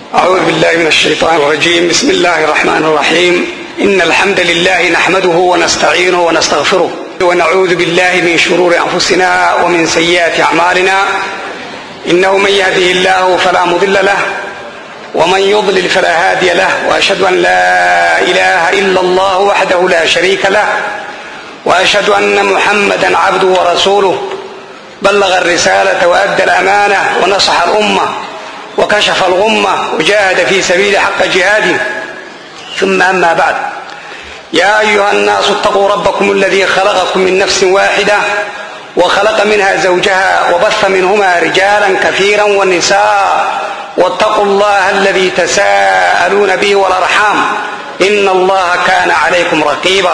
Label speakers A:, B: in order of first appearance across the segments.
A: أعوذ بالله من الشيطان الرجيم بسم الله الرحمن الرحيم إن الحمد لله نحمده ونستعينه ونستغفره ونعوذ بالله من شرور أنفسنا ومن سيئات أعمالنا إنه من يهده الله فلا مضل له ومن يضلل فلا هادي له وأشهد أن لا إله إلا الله وحده لا شريك له وأشهد أن محمدا عبده ورسوله بلغ الرسالة وأدى الأمانة ونصح الأمة وكشف الغمة وجاهد في سبيل حق جهاده ثم أما بعد يا أيها الناس اتقوا ربكم الذي خلقكم من نفس واحدة وخلق منها زوجها وبث منهما رجالا كثيرا والنساء واتقوا الله الذي تساءلون به والأرحام إن الله كان عليكم رقيبا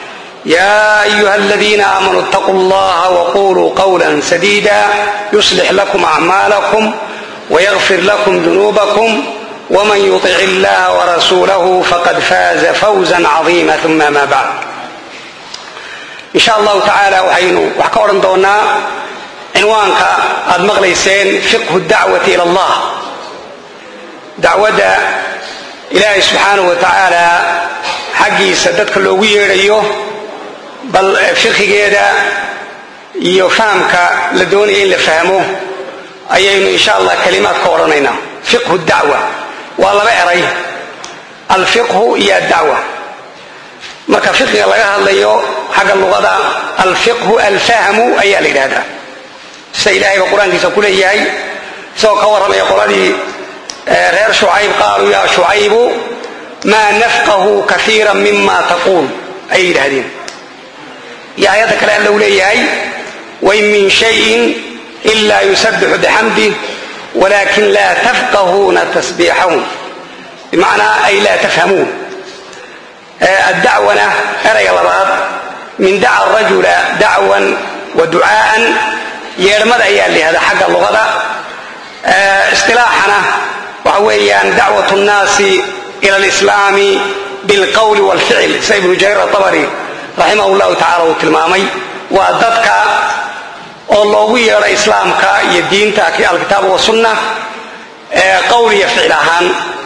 A: يا أيها الذين آمنوا اتقوا الله وقولوا قولا سديدا يصلح لكم أعمالكم ويغفر لكم ذنوبكم ومن يطع الله ورسوله فقد فاز فوزا عظيما ثم ما بعد إن شاء الله تعالى waxaynu wax ka odhan doonaa cinwaanka aad maqlayseen fiqhu dacwati ila allah dacwadda ilaahay subxaanahu wa tacaala xaggiisa dadka loogu yeedhayo bal fiqigeeda iyo fahamka la doonaya in la fahmo ayaynu insha allah kalimaad ka odhanaynaa fiqhu dacwa waa laba eray alfiqhu iyo addacwa marka fiqiga laga hadlayo xagga luqada alfiqhu alfahmu ayaa la yidhahdaa sida ilahayba qur-aankiisa ku leeyahay isagoo ka warramaya qoladii reer shucayb qaaluu yaa shucaybu maa nafqahu kaiira mima taquul ayay yidhahdeen iyo aayadda kale alla u leeyahay wain min shayin ila yusabixu bixamdih walakin laa tafqahuuna tasbiixahum bimacnaa ay laa tafhamuun addacwana erayga labaad min daca rajula dacwan wa ducaa'an yeedhmada ayaa layihahdaa xagga luqada istilaaxana waxa weeyaan dacwat nnaasi ila alislaami bilqowli walficil sida ibnu jariir atabari raximah llahu tacala uu tilmaamay waa dadka oo loogu yeedho islaamka iyo diinta alkitaab wasunna qowl iyo ficil ahaan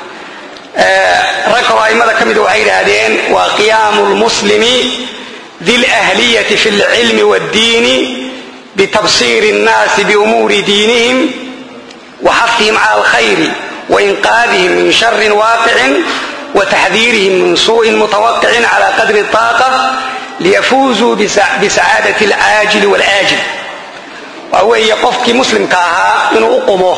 A: rag kaloo aimada ka mida waxay yidhaahdeen waa qiyaamu lmuslimi di lahliyati fi lcilmi wاddiini bitabsiri اnnaasi biumuuri diinihim waxafihim cala alkhayri wainqaadihim min shari waaqicin wataxdiirihim min suuءin mutawaqicin cala qadri طaaqa liyafuuzuu bisacaadaة اlcaajili wاlaajil waa weeye qofkii muslimka ahaa inuu u qumo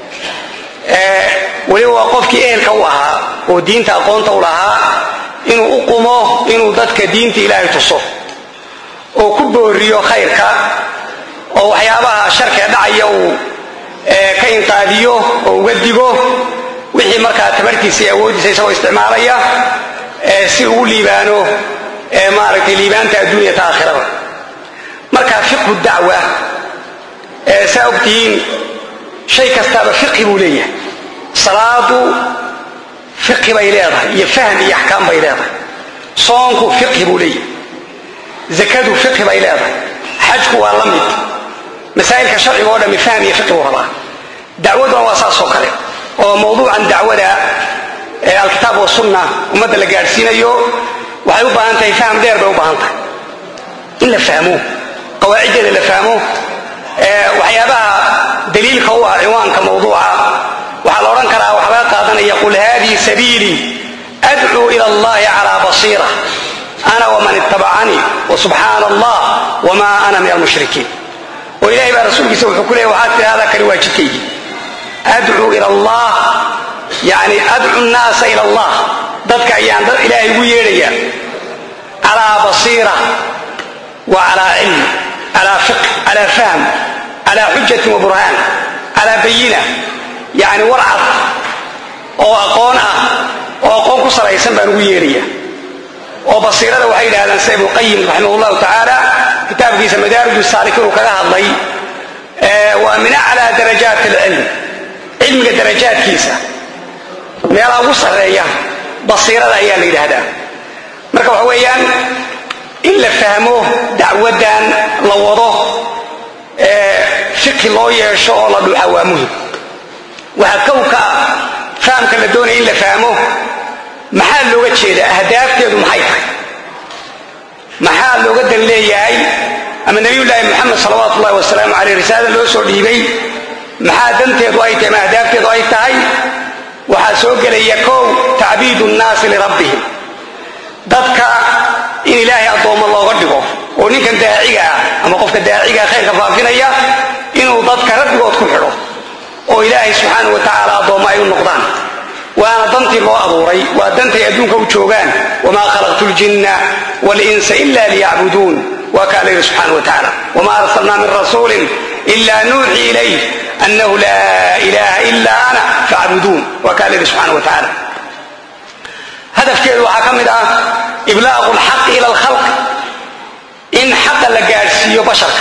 A: weliba waa qofkii ehelka u ahaa oo diinta aqoonta u lahaa inuu u qumo inuu dadka diinta ilaahay tuso oo ku booriyo khayrka oo waxyaabaha sharkiga dhacaya uu ka inqaadiyo oo uga digo wixii markaa tabartiisa iyo awooddiisa isagoo isticmaalaya si uu liibaano maaragtay liibaanta adduunya ta aakhirada marka fiqhu dacwa saa ogtihiin shay kastaaba fiqhi buu leeyahay salaadu fiqhi bay leedahay iyo fahm iyo axkaam bay leedahay soonku fiqhi buu leeyahay zakadu fiqhi bay leedahay xajku waa la mid masaa'ilka sharciga oo dhami fahm iyo fiqhi buu rabaa dacwaduna waa saas oo kale oo mawduucan dacwada ee alkitaab wasunna ummadda la gaadhsiinayo waxay u baahan tahay fahm dheer bay u baahan tahay in la fahmo qawaaciddeeda la fahmo waxyaabaha daliilka u ah ciwaanka mawduuca waxaa la odhan karaa waxaa laga qaadanaya qul haadihi sabiilii adcuu ila allahi calaa basiira ana waman ittabacanii wasubxaana allah wma ana min almushrikiin oo ilahay baa rasuulkiisa wuxuu ku leeyay waxaad tidhahdaa kani waa jidkaygii adcuu ila allah yani adcu nnaasa ila allah dadka ayaan dad ilaahay ugu yeedhaya calaa basiira wa calaa cilm calaa fiq calaa fahm calaa xujatin wa burhaan calaa bayina yani warcad oo aqoon ah oo aqoon ku salaysan baan ugu yeedhaya oo basiirada waxay yidhahdaan sida ibnuqayim raximah llahu tacaala kitaabkiisa madaarij saalikiin uu kaga hadlay waa min aclaa darajaat alcilm cilmiga darajaadkiisa meelaha ugu sarreeya basiirada ayaa la yidhaahdaa marka waxa weeyaan in la fahmo dacwaddan la wado fiqhi loo yeesho oo la dhuuxa waa muhim waxaa kow ka ah fahamka la doonaya in la fahmo maxaa looga jeeda ahdaafteedu maxay tahay maxaa looga dan leeyahay ama nabiyullaahi moxamed salawaatu ullahi wasalaamu caleyh risaalada loo soo dhiibay maxaa danteedu ay tahay ama ahdaafteedu ay tahay waxaa soo gelaya kow tacbiidu nnaasi lirabbihim dadka in ilaahay addoommo looga dhigo oo ninkan daaciga ah ama qofka daacigaa khayrka faafinaya inuu dadka rabbigood ku xidho oo ilaahay subxaana wa tacaala addoommo ay u noqdaan waana dantii loo abuuray waa dantay adduunka u joogaan wamaa khalaqtu ljinna walinsa ila liyacbuduun waa kaa layidhi subxana wa tacaala wamaa arsalnaa min rasuulin ila nuuxii ilayh annahu laa ilaaha ila ana facbuduun waa kaa layidhi subxana wa tacaala hadafkeedu waxaa ka mid ah iblaaqu lxaqi ila alkhalq in xaqa la gaadhsiiyo basharka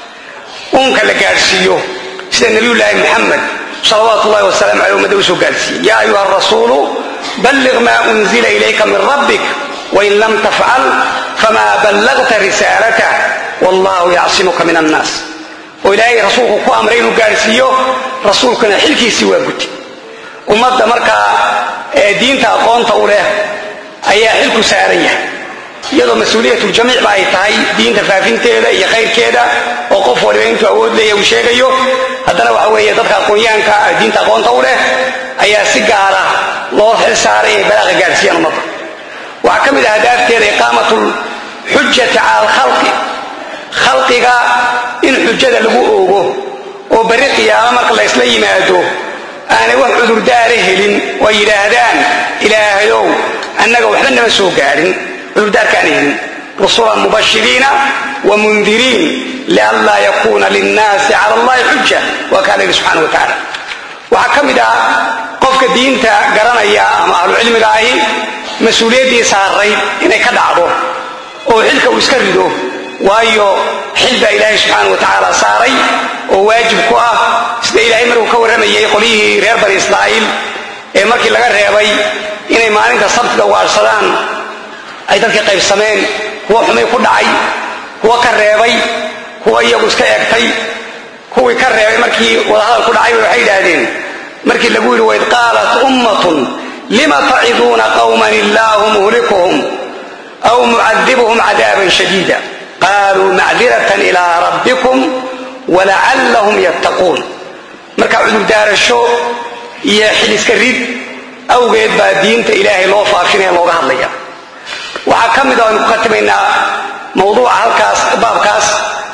A: uunka la gaadhsiiyo sida nabiyullaahi muxamed salawaatu ullahi wasalaamu aleyh ummadda u soo gaadhsiiyey yaa ayuha rasuulu balliq maa unzila ilayka min rabbik wain lam tafcal famaa ballagta risaalatah wallahu yacsimuka min annaas oo ilaahay rasuulku ku amray inuu gaadhsiiyo rasuulkuna xilkiisii waa guti ummadda markaa ee diinta aqoonta u leh ayaa xilku saaran yahay iyadoo mas-uuliyatuljamiicba ay tahay diinta faafinteeda iyo khayrkeeda oo qof waliba intuu awood leeya uu sheegayo haddana waxa weeye dadka aqoonyahanka diinta aqoonta u leh ayaa si gaara loo xil saaray inay balaaqa gaadhsiiyaan ummadda waxaa ka mid ah hadaafteeda iqaamatu lxujati cala alkhalqi khalqiga in xujada lagu oogo oo berri qiyaamo marka la ysla yimaado aanay wax cudurdaara helin oo ay yidhaahdaan ilaahayow annaga waxba nama soo gaadhin cudurdaarkaana helin rusulan mubashiriina wa mundiriin lianlaa yakuuna linnaasi cala allahi xuja waa kaa layidhi subxana wa tacaala waxaa ka mid ah qofka diinta garanaya ama ahlucilmiga ahi mas-uuliyaddii saarayd inay ka dhacdo oo xilka uu iska rido waayo xil baa ilaahay subxaana wa tacaala saaray oo waajib ku ah sida ilaahay markuu ka warramayay qolyihii reer bani israa'iil ee markii laga reebay inay maalinta sabtiga waarsadaan ay dadkii qaybsameen kuwa xumay ku dhacay kuwa ka reebay kuwa iyagu iska eegtay kuwii ka reebay markii wadahadal ku dhacay waxay yidhaahdeen markii lagu yidhi waid qaalat ummatun lima taciduuna qawman illaahu muhlikuhum aw mucadibuhum cadaaban shadiida qaaluu macdiratan ilaa rabbikum walacallahum yattaquun marka cudurdaarasho iyo xiliska rid awgeed baa diinta ilaahay loo faafinaya looga hadlaya waxaa ka mid a aynu ku khatimaynaa mawduuca halkaas baabkaas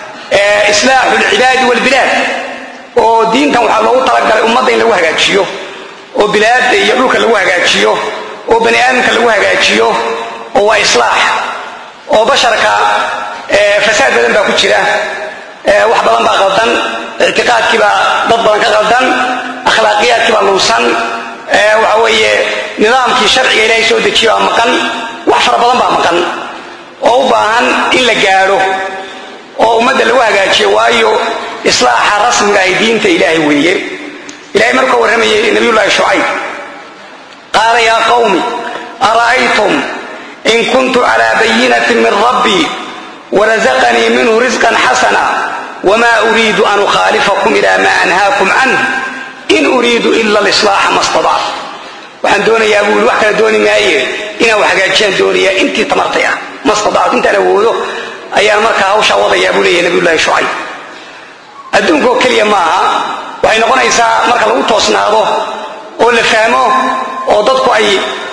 A: islaaxu lcibaadi walbilaad oo diintan waxaa loogu talagalay ummadda in lagu hagaajiyo oo bilaadda iyo dhulka lagu hagaajiyo oo bani aadamka lagu hagaajiyo oo waa islaax oo basharka fasaad badan baa ku jira wax badan baa qaldan ictiqaadkii baa dad badan ka qaldan akhlaaqiyaadkii baa luusan waxa weeye nidaamkii sharciga ilaahay soo dejiye baa maqan wax fara badan baa maqan oo u baahan in la gaadho oo ummadda lagu hagaajiyo waayo islaaxa rasmiga ahi diinta ilaahay weeye ilahay markuu ka warramayay nabiyullaahi shucayb qaala yaa qawmi ara'aytum in kuntu calaa bayinatin min rabbii warazaqanii minhu risqan xasana wma uriidu an ukhaalifakum ila ma anhaakum canh in uriidu ila lislaaxa ma stadac waxaan doonayaa buu wax kala dooni maaye inaan wax hagaajiyaan doonaya intii tamartay ah ma stadactu intaan awoodo ayaan markaa hawshaa wadayaa buu leeyahy nabiyullahi shucayb adduunkaoo keliya maaha waxay noqonaysaa marka lagu toosnaado oo la fahmo oo dadku ay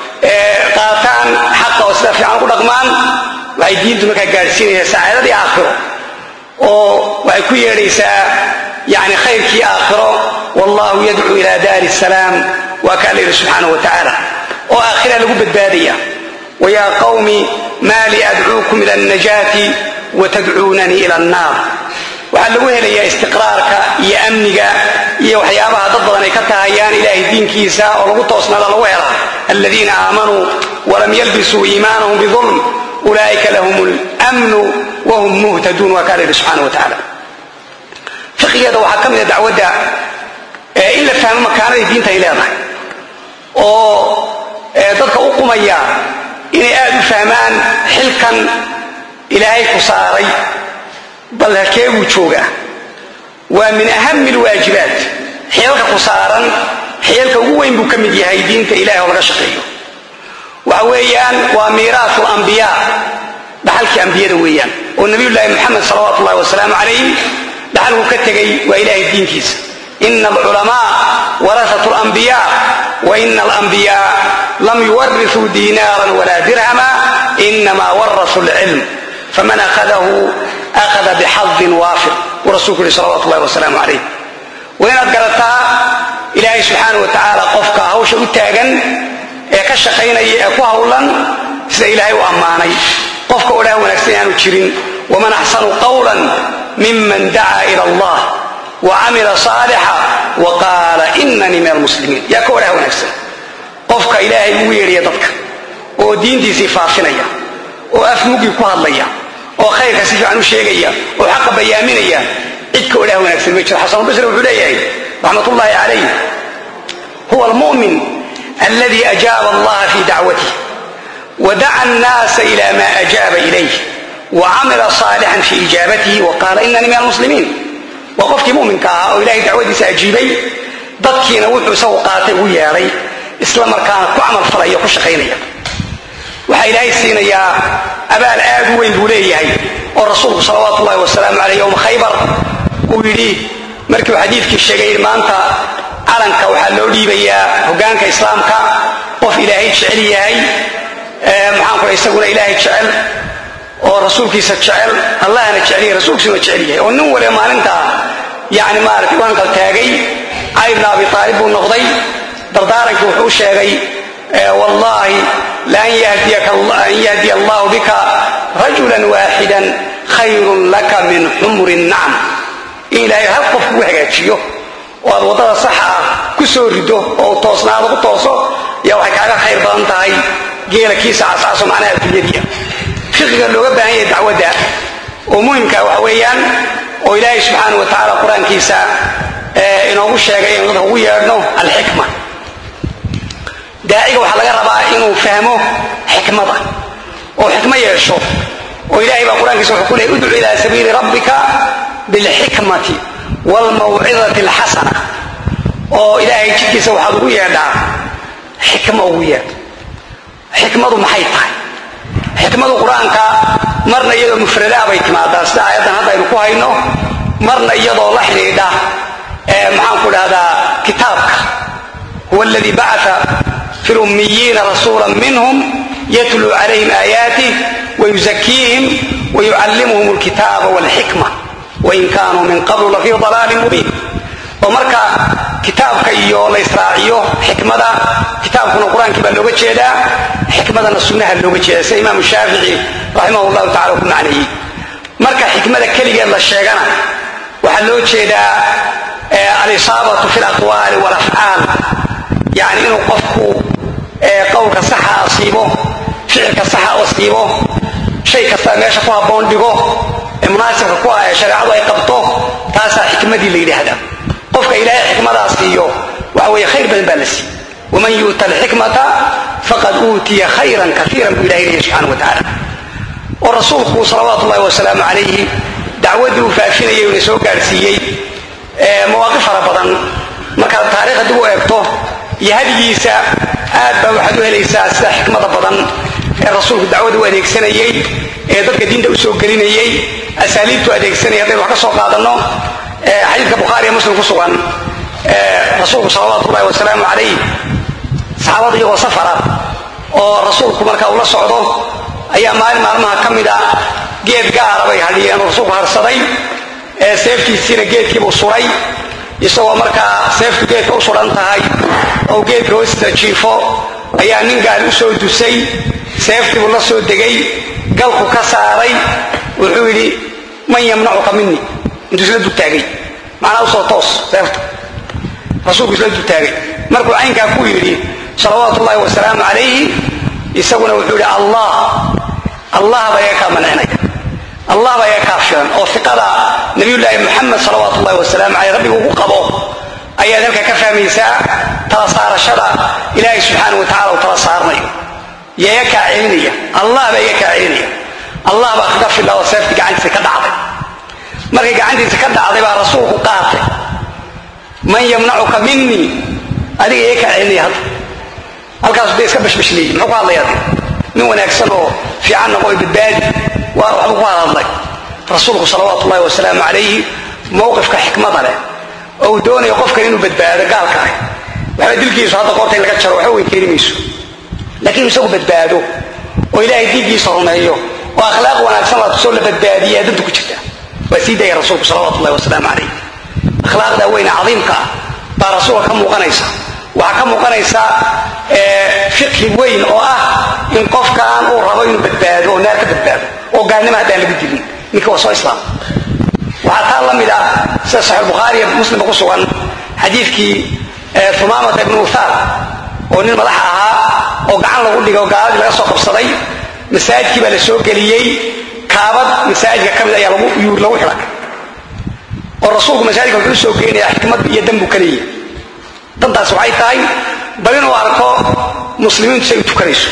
A: qaataan xaqa oo sida fiican ku dhaqmaan waxay diintu markaa gaadhsiinaysaa sacaadadii aakhiro oo waxay ku yeedhaysaa yani khayrkii aakhiro wallahu yadcuu ila daari salaam waa kaa layidhi subxaana wa tacaala oo aakhira lagu badbaadaya wayaa qawmi maa li adcuukum ila alnajaati watadcuunanii ila annaar waxaa lagu helayaa istiqraarka iyo amniga iyo waxyaabaha dad badan ay ka tahayaan ilaahay diinkiisa oo lagu toosnaada lagu helaa aladiina aamanuu walam yalbisuu iimaanahum biulm ulaaika lahum lmnu wahum muhtaduun waa kaa layidhi subxana wa tacaala fiqigeeda waxaa ka mida dacwadda in la fahmo makaanaday diinta ay leedahay oo dadka u qumaya inay aad u fahmaan xilkan ilaahay ku saaray bal halkee buu joogaa waa min ahami lwaajibaat xeelka ku saaran xeelka ugu weyn buu ka mid yahay diinta ilahi oo laga shaqeeyo waxa weeyaan waa miiraatu ambiyaa dhaxalkii ambiyada weeyaan oo nabiyullaahi moxamed salawaatu ullahi wasalaamu calayh dhaxalku ka tegay waa ilahay diintiisa ina alculamaa warasatu lambiyaa wa ina alambiyaa lam yuwarisuu diinaaran walaa dirhama inama warasuu lcilm faman akhadahu akhada bixadin waafir buu rasulku yihi salawatu ullahi wasalaamu calayh waa inaad garataa ilaahay subxaana wa tacaala qofka hawsha u taagan ee ka shaqaynaya ee ku hawlan sida ilaahay u ammaanay qofka odhaha wanaagsan aanu jirin waman axsanu qawlan miman dacaa ila allah wa camila saalixa wa qaala inanii min almuslimiin yaa ka odhaha wanaagsan qofka ilaahay ugu yeedhaya dadka oo diintiisii faafinaya oo afmugii ku hadlaya oo khayrka si fiican u sheegaya oo xaqa bayaaminaya cid ka odhaha wanaagsan ma jiro xasanulbasri wuxuu leeyahay raxmat ullaahi calayh huwa almu'min aladi ajaaba allaha fi dacwatih wadaca annaasa ila ma ajaaba ilayh wacamila saalixan fi ijaabatihi waqaala inanii min almuslimiin waa qofkii muminka ahaa oo ilahay dacwadiisa ajiibay dadkiina wuxuu isagu qaatay ugu yeedhay isla markaana ku camal falaya ku shaqaynaya waxaa ilaahay siinayaa abaal aad u weyn buu leeyahay oo rasuulku salawaatu ullahi wasalaamu caleyh yowma khaybar uu yidhi markiiuu xadiidkii sheegay maanta calanka waxaa loo dhiibayaa hogaanka islaamka qof ilaahay jecel yahay maxaan ku isaguna ilaahay jecel oo rasuulkiisa jecel allahna jeceliya rasuulkiisuna jecel yahay oo nin waliba maalintaa yani maaragtay u hanqal taagay cali bn abi aalib buu noqday dardaarankii wuxuu sheegay wallahi laan yahdiya allahu bika rajulan waaxidan khayrun laka min xumri nacam in ilaahay hal qof kugu hagaajiyo oo aad waddada saxa ah ku soo rido oo toosnaada ku tooso yaa waxay kaaga khayr badan tahay geela kiisa cascaso macnaha adduunyadiia fiqiga looga baahan yahay dacwadda oo muhimka waxa weeyaan oo ilaahay subxaana wa tacaala qur-aankiisa inoogu sheegay inuu dadka ugu yeedhno alxikma daaciga waxaa laga rabaa inuu fahmo xikmada oo xikmo yeesho oo ilahay baa qur-aankiisa wuxuu ku leeyay udcu ilaa sabiili rabbika bilxikmati waalmawcidati alxasana oo ilaahay jidkiisa waxaad ugu yeedhaa xikmo ugu yeedh xikmadu maxay tahay xikmadu qur-aanka marna iyadoo mufradaa bay timaadaa sida aayaddan hadda aynu ku hayno marna iyadoo la xidhiidha maxaan ku dhahdaa kitaabka huwa aladii bacaa fi lummiyiina rasuula minhum yatluu calayhim aayaatih wayuzakiihim wayucallimuhum alkitaaba walxikma wain kaanuu min qablu lafii dalaalin mubiin oo marka kitaabka iyo la israaciyo xikmada kitaabkuna qur-aankii baa looga jeedaa xikmadana sunnaha looga jeeda sida imaamu shaafici raximah llahu tacala ku macneeyey marka xikmada keligeed la sheegana waxaa loo jeedaa alisaabatu fi laqwaali walafcaal yani inuu qofku qowlka saxa asiibo ficilka saxa asiibo shay kastaa meesha ku habboon dhigo ee munaasibka ku ah ee shareecadu ay qabto taasaa xikmadii la yidhaahdaa qofka ilaahay xikmadaa siiyo waxa weeye khayr badan baa la siiy waman yu'ta alxikmata faqad uutiya khayran kaiiran buu ilahay leeyahy subxana wa tacaala oo rasuulku salawaatu ullahi wasalaamu calayhi dacwaddii uu faafinayay una soo gaadhsiiyey mawaaqif fara badan markaad taariikhda dib u eegto iyo hadigiisa aad baa waxaad u helaysaa sida xikmada badan ee rasuulku dacwada u adeegsanayey ee dadka diinta u soo gelinayey asaaliibtu adeegsanayay haddaynu wax ka soo qaadanno xadiidka bukhaariya muslim ku sugan rasuulku salawaatu ullahi wasalaamu calayh saxaabada iyagoo safara oo rasuulku marka uu la socdo ayaa maalin maalmaha ka mid a geed gaara bay hadhiyeen oo rasuulku harsaday ee seeftiisiina geedkiibuu suray isagoo markaa seeftu geedka u suran tahay oo geedka hoostiisa jiifo ayaa nin gaali u soo dusay seeftiibuu la soo degay galku ka saaray wuxuu yidhi man yamnacuka minni intuu isla dugtaagay macnaa usoo toos seefta rasuulku isla dugtaagay markuu caynkaa ku yidhi salawaatu ullahi wasalaamu calayhi isaguna wuxuu yidhi allah allah baa iga kaa mancinaya allah baa iga kaa filan oo fiqada nabiyullaahi muxamed salawaatu ullahi wasalaamu caleyh rabbigu ugu qabo ayaad halka ka fahmaysaa tala saarashada ilaahay subxaana wa tacala uu tala saarnayo yo iga kaa celinaya allah baa iga kaa celinaya allah baa kaga filla oo seeftii gacantiisa ka dhacday markay gacantiisa ka dhacday baa rasuulku qaatay man yamnacuka minii adiga ee ka celinaya hadda halkaasu dee iska bashbashleeyey muxuu ku hadlaya de nin wanaagsan oo fiican noqo badbaadi waa waxbuu ku hadhadlay rasuulku salawaatu ullahi wasalaamu calayhi mowqifka xikmada leh oo uu doonayo qofkan inuu badbaado gaalka ah waxba dilkiisu hadda qoorta in laga jaro waxba weyn keeni mayso laakiin isagu badbaado oo ilaahay diinkiisa rumeeyo oo akhlaaq wanaagsan la tusoo la badbaadiya danta ku jirta waa sii daya rasuulku salawatu ullahi wasalaamu calayh akhlaaqda weyne cadiimka ah baa rasuulka ka muuqanaysa waxaa ka muuqanaysa fiqhi weyn oo ah in qofkaan uu rabo inuu badbaado oo naar ka badbaado oo gaalnimo haddaan lagu dilin ninka waa soo islaam waxaa taa la mid ah sida saxiix bukhaari iyo muslimba ku sugan xadiidkii humaamata ibnu uthaar oo nin madax ahaa oo gacan lagu dhigay oo gaaladii laga soo qabsaday masaajidkii baa la soo geliyey kaabad masaajidka ka mid ayaa lagu lagu xidhay oo rasuulku masaajidka wuxuu soo geenayaa xikmad iyo danbu ka leeyahay dantaas waxay tahay bal inuu arko muslimiintu say u tukanayso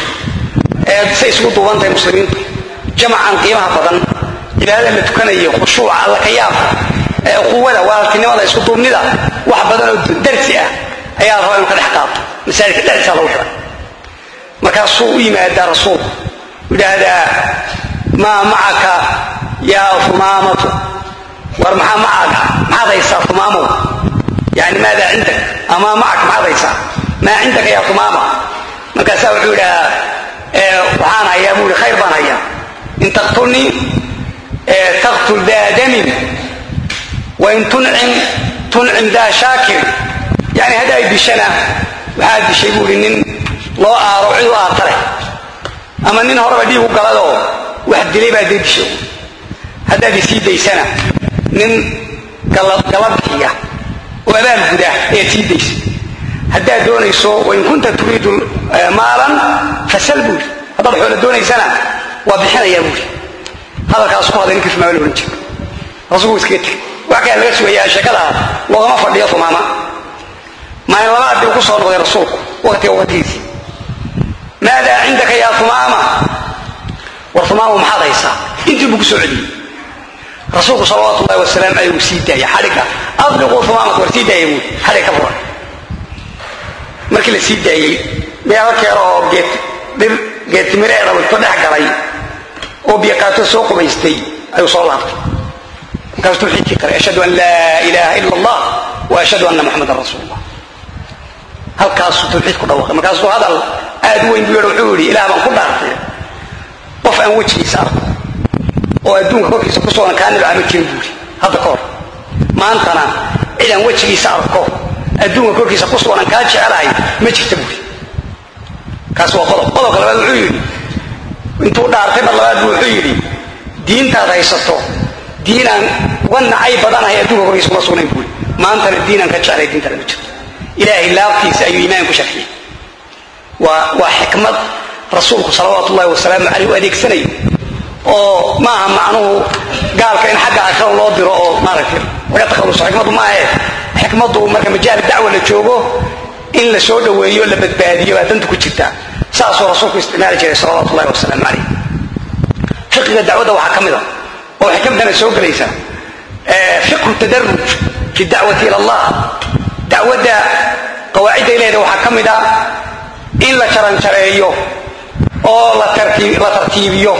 A: say isugu duuban tahay muslimiintu jamacan qiimaha badan cibaadada la tukanayo khushuuca alla ka yaabka quwada walaaltinimada isku duubnida wax badan oo darsi ah ayaa la rabaa inu ka dhex qaato masaajidka dhexdiisa lagu xidhay markaasuu u yimaadaa rasuulku yidhaahdaa maa macaka yaa fumaamatu war maxaa macaaga maxaad haysaa fumaamow yani maadaa cindak amaa macak maxaad haysaa maa cindaka yaa fumaama markaasaa wuxuu yidhahaa waxaan hayaa buu ihi khayr baan hayaa in taqtulnii taqtul daa damin wain tuncim tuncim daa shaakir yani haddaay dishana waxaad dishay buu ihi nin loo aaro cid u aarta leh ama nin horeba dhiigu galadoo wax dilay baa dee dishay haddaad isii daysana nin galabkiya oo abaal guda ayaad sii daysa haddaad doonayso wain kunta turiidu maalan fasal buuri haddaad xoola doonaysana waa bixinayaa buuri hadalkaas ku hadlay ninkii fumaama la odhan jira rasuulku iskaga tegay wax kale laga sugayaa sheekada loogama fadhiyo fumaama maalin labaad dib ku soo noqday rasuulku waqtiga waqtigiisii maadaa cindaka yaa fumaama war fumaama maxaad haysaa intii buu ku soo celiyey rasuulku salawaatu ullahi wasalaam aleyh uu sii daaya xadhigga adliquu fumaamata war sii daaya buuri xadhig ka furan markii la sii daayey meelo keero oo geed dhir geedtimireeda ku dhex galay oo biyaqaato soo qubaystay ayuu soo laabtay markaasuu tawxiidkii qaray ashhadu an laa ilaaha ila allah wa ashhadu anna muxamadan rasuul allah halkaasuu tawxiid ku dhawaaqay markaasuu hadal aad u weyn buu yidhi wuxuu yidhi ilaah baan ku dhaartay qof aan wejigiisa arko oo adduunka korkiisa ku soonan kaa nibca ma jirin buuri hadda ka hor maantana cid aan wejigiisa arko adduunka korkiisa ku soonan kaa jecelahay ma jirta buuri kaas waa qodob qodobka labaad wuxuu yidhi intuu dhaartay mar labaad buu wuxuu yidhi diintaad haysato diinaan uga nacay badanahay adduunka korkiisa kuma sugnayn buuri maantana diinaan ka jeclay diintana ma jirto ilaahay laabtiisa ayuu iimaan ku sharxiyey waa waa xikmad rasuulku salawaatu ullahi wasalaamu caleyh u adeegsanayo oo maaha macnuhu gaalka in xagga aakhira loo diro oo maaragtay laga takhaluso xikmaddu maahe xikmaddu marka majaali dacwa la joogo in la soo dhoweeyo la badbaadiyo baa danta ku jirta saasuu rasuulku isticmaali jiray salawaatu ullahi wasalaamu calayh fiqiga dacwadda waxaa ka mid a oo xikmadana soo gelaysa fiqhu tadaruj fi dacwati ila allah dacwadda qawaacidday leeda waxaa ka mid a in la jaranjareeyo oo la tartiibiyo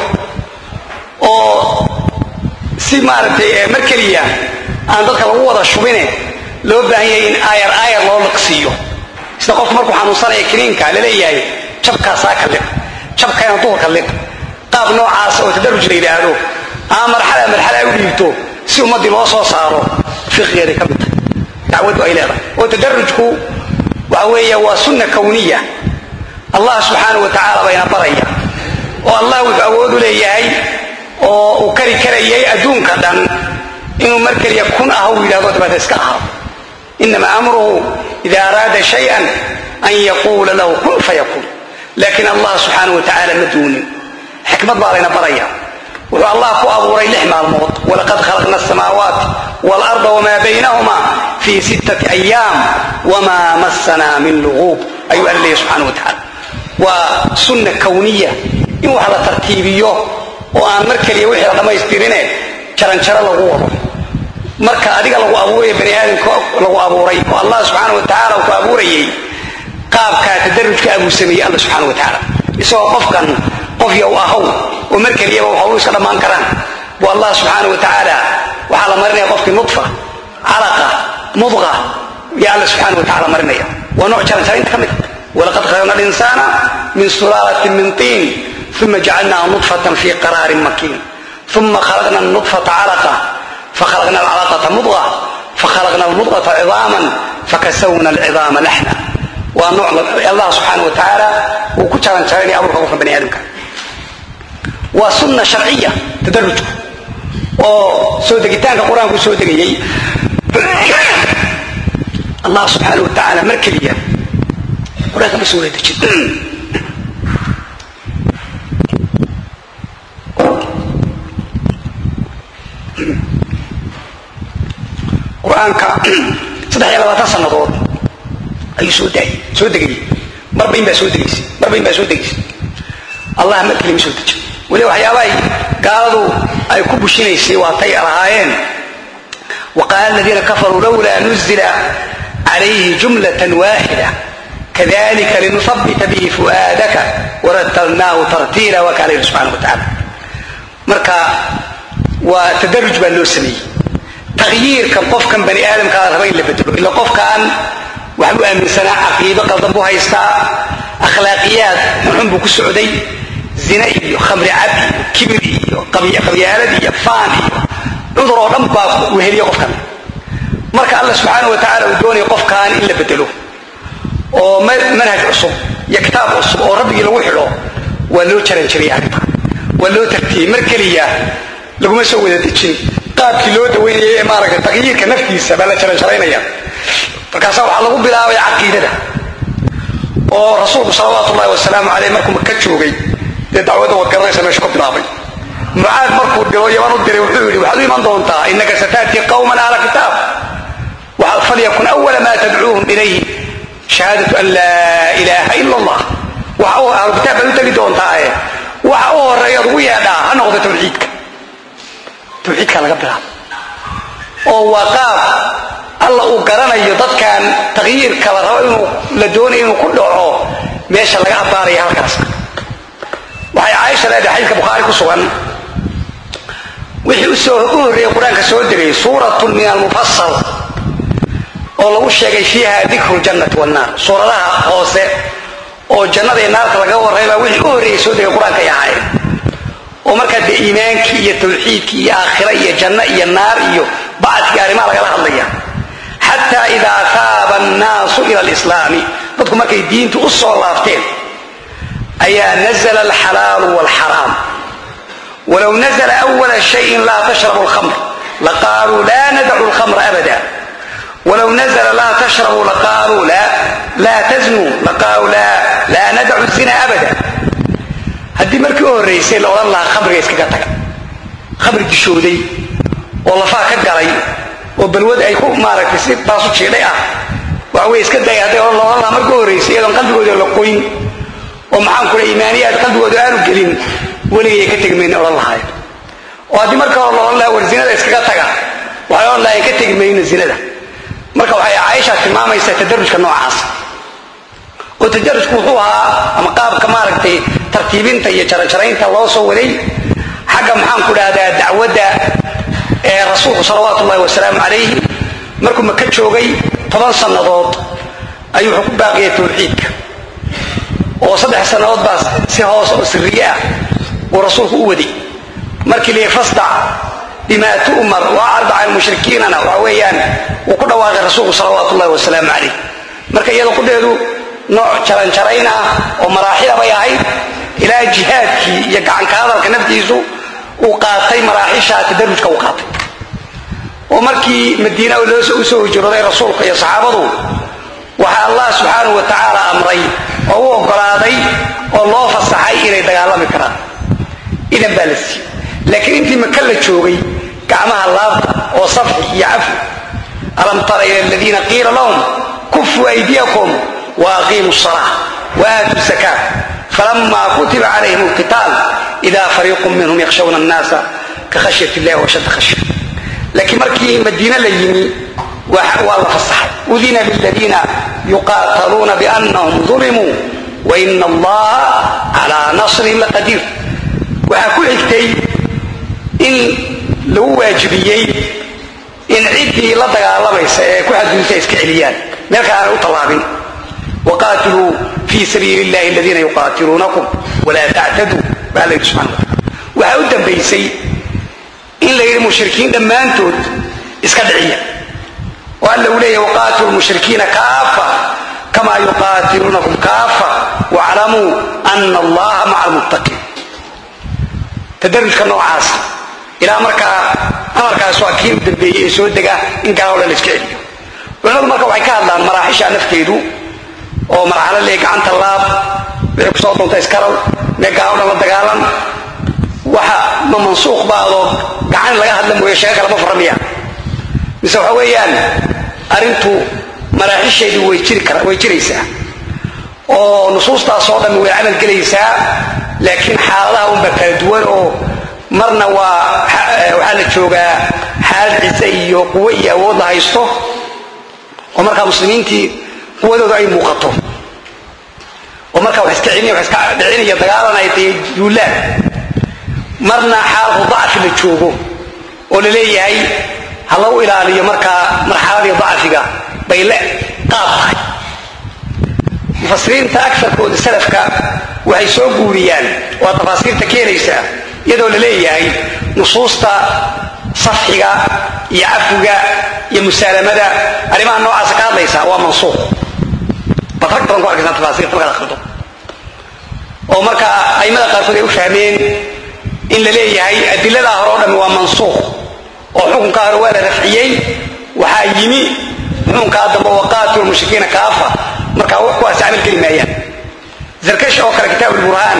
A: oo si maaragtay mar keliya aan dadka lagu wada shubine loo baahan yahay in aayar aayar loo liqsiiyo sida qofku markuu xanuunsanaya kiniinka laleeyahay jabkaasaa ka liq jabkayna duhurka liq qaab noocaas oo tadaruj la yidhaahdo ama marxala marxala ay u dhiibto si ummaddii loo soo saaro fiqigeeday ka mid tahay dacwaddu ay leedahay oo tadarujku waxa weeye waa sunna kawniya allah subxaanau wa tacaala bayna baraya oo allah wuxuu awood u leeyahay oo uu kari karayay adduunka dhan inuu mar keliya kun ah uu yidhahdo dabeeta iska aharo inama amruhu ida araada shayan an yaquula lahu kun fayakuun laakiin allah subxaanau wa tacaala ma duunin xikmad baa layna baraya wuxuu allah ku abuuray lix maalmood walaqad khalaqna asamaawaat waalarda wamaa baynahuma fii sittati ayaam wamaa massanaa min luguub ayuu alla leeyahy subxana wa tacaala waa sunna kawniya in wax la tartiibiyo oo aan mar keliya wixii la dhammaystirine jaranjaro lagu wado marka adiga lagu abuurayo bani aadamka lagu abuuray oo allah subxaana wa tacaala uu ku abuurayay qaabkaa tadarujka abuu sameeyey alla subxaana wa tacaala isagoo qofkan qof yow ahow oo mar keliyaba waxau iska dhammaan karaan bu allah subxaana wa tacaala waxaa la marinaya qofkii nudfa calaqa mudqa yaa alla subxaana wa tacala marinaya waa nooc jaranjaraynta ka mid walaqad khalaqna alinsaana min sulaalatin min tiin uma jacalnahu nudfatan fi qaraarin makiin uma khalaqna nudfata calaqa fakhalaqna alcalaqata mudqa fakhalaqna almudqata cidaaman fakasawna alcidaama laxna waa nooc allah subxaana wa tacaala uu ku jaranjaraynaya abuurka qofka bani aadamka waa sunna sharciya tadarujku oo soo degitaanka qur-aanku soo degayey allah subxaana wa tacaala mar keliya qur-aanka ma soo wada dejin qur-aanka saddex iyo labaatan sannadood ayuu soo daayay soo degayey marba in baa soo degaysay marba in baa soo degaysay allah mar keliya ma soo dejin weli waxyaabahay gaaladu ay ku bushinaysay waatay lahaayeen waqaala aladiina kafaruu lowlaa nuzila calayhi jumlatan waaxida kadalika linuhabbita bihi fu'aadaka waratalnaahu tartiila waa kaa layidhi subxana wa tacaala marka waa tadaruj baa loo sameeyey takhyiirkan qofkan bani aadamkaa raba in la bedelo ila qofkan waxbuu aaminsanaa caqiido qaldan buu haystaa akhlaaqiyaad xunxun buu ku socday zina iyo khamri cab iyo kibir iyo qabyaalad iyo faan iyo cudur oo dhan baa weheliya qofkan marka alla subxaana wa tacala uu doonayo qofkan in la bedelo oo manhaj cusub iyo kitaab cusub oo rabbigii lagu xidho waa loo jaranjariyay arrinta waa loo tartiyey mar keliya laguma soo wada dejin qaabkii loo dawaynayay ee maaragtay taqyiirka naftiisa baa la jaranjaraynaya markaasa waxaa lagu bilaabay caqiidada oo rasuulku salawaatu ullahi wasalaamu caleyh markuu maka joogay dee dacwadda waad garanaysa meeshu ka bilaabay mucaad markuu diro yaman u diray wuxuu yidhi waxaad u iman doontaa innaka sataatii qawman ahla kitaab falyakun awala ma tadcuuhum ilayhi shahaadatu an laa ilaaha ila allah waxa ahlu kitaab baad u tegi doontaae waxa u horeeyaad ugu yeedhaa ha noqdo tawxiidka tawxiidka laga bilaabo oo waa qaab alla uu garanayo dadkan takyiirka la rabo inuu la doonayo inuu ku dhaco meesha laga abbaaraya halkaas waxay caaisha leedahay xadiidka bukhaari ku sugan wixii usoo u horreeyey qur-aanka soo degay suuratun min almufasal oo lagu sheegay fiiha dikru ljannati wannaar suuradaha hoose oo jannada iyo naarta laga warraybaa wixii u horreeyey soo degay qur-aanka ay ahaayeen oo markaa dee iimaankii iyo tawxiidkii iyo aakhira iyo janno iyo naar iyo bacdkii arrimaha lagala hadlaya xataa idaa taaba annaasu ila alislaami dadku markay diintu u soo laabteen ayaa nazla alxalaalu waalxaraam walow nazla awala shayin laa tashrabu alkhamr laqaaluu laa nadacu alkhamra abada wlow nazla laa tashrabuu laqaaluu laa taznuu laqaaluu laa nadacu zina abada haddii markii u horraysay la odhan lahaa khamriga iskaga taga khamri dishooday oo lafaa ka galay oo balwad ay ku maaragtay si taasu jiidhay ah waxa wey iska daya hadday la odhan lahaa markii u horraysay iyadoon qalbigooda la qoyn oo maxaan kula iimaaniyaad qalbigooda aanu gelin weligay ka tegi mayna odhan lahaay oo haddii marka hore la odhan lahaa war zinada iskaga taga waxay odhan lahayn ka tegi mayno zinada marka waxay caaisha tilmaamaysaa tadarujka noocaas oo tadarujku wuxuu ahaa ama qaabka maaragtay tartiibinta iyo jaranjaraynta loo soo waday xagga maxaan ku dhahdaa dacwadda ee rasuulku salawaatu ullahi wasalaamu calayhi markuu maka joogay toban sannadood ayuu wuxuu ku baaqiyay tawxiidka oo saddex sannadood baa si hoos oo siriye ah uu rasuulku u waday markii layii fasdac bima tu'mar waacrid can mushrikiinana waxa weeyaan wuu ku dhawaaqay rasuulku salawaatu ullahi wasalaamu calayh marka iyada qudheedu nooc jaranjarayn ah oo maraaxila bay ahayd ilaa jihaadkii iyo gacanka hadalka naftiisu uu qaatay maraaxisha tadarujka uu qaatay oo markii madiina u soo hijrooday rasuulka iyo saxaabadu waxaa allah subxaanahu wa tacaala amray oo u oggolaaday oo loo fasaxay inay dagaalami karaan idan baa la siiyey laakiin intii maka la joogay gacmaha laabta oo safxi iyo cafi alam tara ila aladiina qiila lahum kufuu aydiyakum waaqiimu salaa waaatu zakaa falama kutiba calayhim alqitaal ida fariiqun minhum yakhshawna annaasa ka khashyat illahi washadda khashya laakiin markii madiine la yimi waa la fasaxay udina liladiina yuqaataluuna biannahum dulimuu waina allaha calaa nasrihim laqadiir waxaa ku xigtay in lagu waajibiyey in ciddii la dagaalamaysa ee ku xadgudubta iska celiyaan meel kale aanay u tallaabin waqaatiluu fii sabiili illahi aladiina yuqaatiluunakum walaa tactaduu baa la yidhi subxana wataala waxaa u dambaysay in la yidhi mushrikiin dhammaantood iska dhiciya oo alla uu leeyahy waqaatilu lmushrikiina kaafa kama yuqaatiluunakum kaafa waclamuu ana allaha maca almuttaqiin tadarujka noocaasa ilaa markaa amarkaas waa kii u dambeeyey ee soo dega in gaaloo dhan la iska celiyo culimadu marka waxay ka hadlaan maraaxisha nafteedu oo marxalo lee gacanta laab wixii kusoo doonta iskaraw mee gaaloo dhan la dagaalan waxa ma mansuuq baadoo gacan laga hadla mooye sheego kalama faramiya mise waxa weeyaan arrintu maraaxisheedu way jiraysaa oo nusuustaasoo dhammi way camal gelaysaa laakiin xaaladaha unba kala duwan oo marna waa waxaa la joogaa xaalad ciise iyo quwo iyo awood la haysto oo markaa muslimiintii quwadooda ay muuqato oo markaa wax iska celiniya wax iska dhicinaya dagaalan ay tahay duulaan marna xaaladu dacfi la joogo oo la leeyahay ha lagu ilaaliyo markaa marxaladii dacfiga bay le qaab tahay mufasiriinta agarkooda salafka waxay soo guuriyaan waa tafaasiirta keenaysaa iyadoo la leeyahay nusuusta safxiga iyo cafiga iyo musaalamada arrimaha noocaasa ka hadlaysa waa mansuuq baad rag badan ku arkaysaa tafaasiirta markaad akhrido oo markaa aimada qaarkood ay u fahmeen in la leeyahay adiladaa hore o dhammi waa mansuuq oo xukunkaa hore waa la rafciyey waxaa yimi xukunkaa dambe waqaatilu mushrikiina kaafa markaa kuwaas camal geli maayaan zarkash oo kale kitaab ulburhaan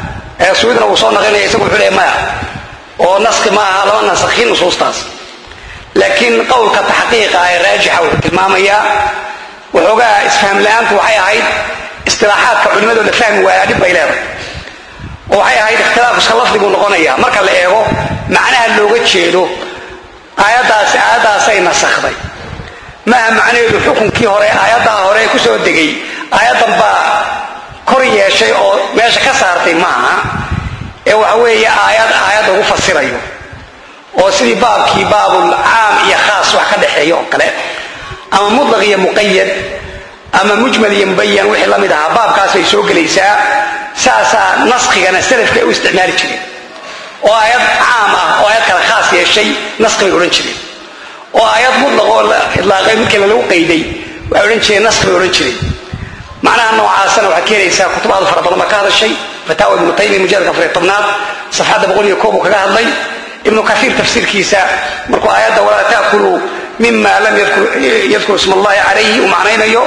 A: ee suudna uu soo naqlinaya isagu wuxuu leeyahy maya oo naski ma aha lama nasakhin nusuustaas laakiin qowlka taxqiiqa ee raajixa wuxuu tilmaamayaa waxoogaa isfaham la-aantu waxay ahayd istilaaxaadka culimadoo la fahmi waaya dhib bay leedahay oo waxay ahayd ikhtilaaf iska lafdiguu noqonaya marka la eego macnaha looga jeedo aayaddaasi aayaddaasay nasakhday maaha macnaheedu xukunkii hore aayaddaa hore ku soo degay aayaddan baa kor yeeshay oo meesha ka saartay maaha ee waxa weeye aayad aayad lagu fasirayo oo sidii baabkii baabul caam iyo khaas wax ka dhexeeya oo kale ama mutlaq iyo muqayad ama mujmal iyo mubayan wixii la mid ahaa baabkaas bay soo gelaysaa saasaa naskigana salafka ay u isticmaali jireen oo aayad caam ah oo aayad kale khaas yeeshay naski bay odhan jireen oo aayad mutlaq oo la idlaaqay mid kale lagu qayday waxay odhan jireen naski bay odhan jireen macnaha noocaasana waxaad keenaysaa kutubaada fara badan baa ka hadashay fataawa ibnu taymiya mujaladka afariy tobnaad safxadda boqol iyo koob uu kaga hadlay ibnu kaiir tafsiirkiisa markuu aayadda walaa taakuluu mima lam yadkur ism allahi calayhi uu macnaynayo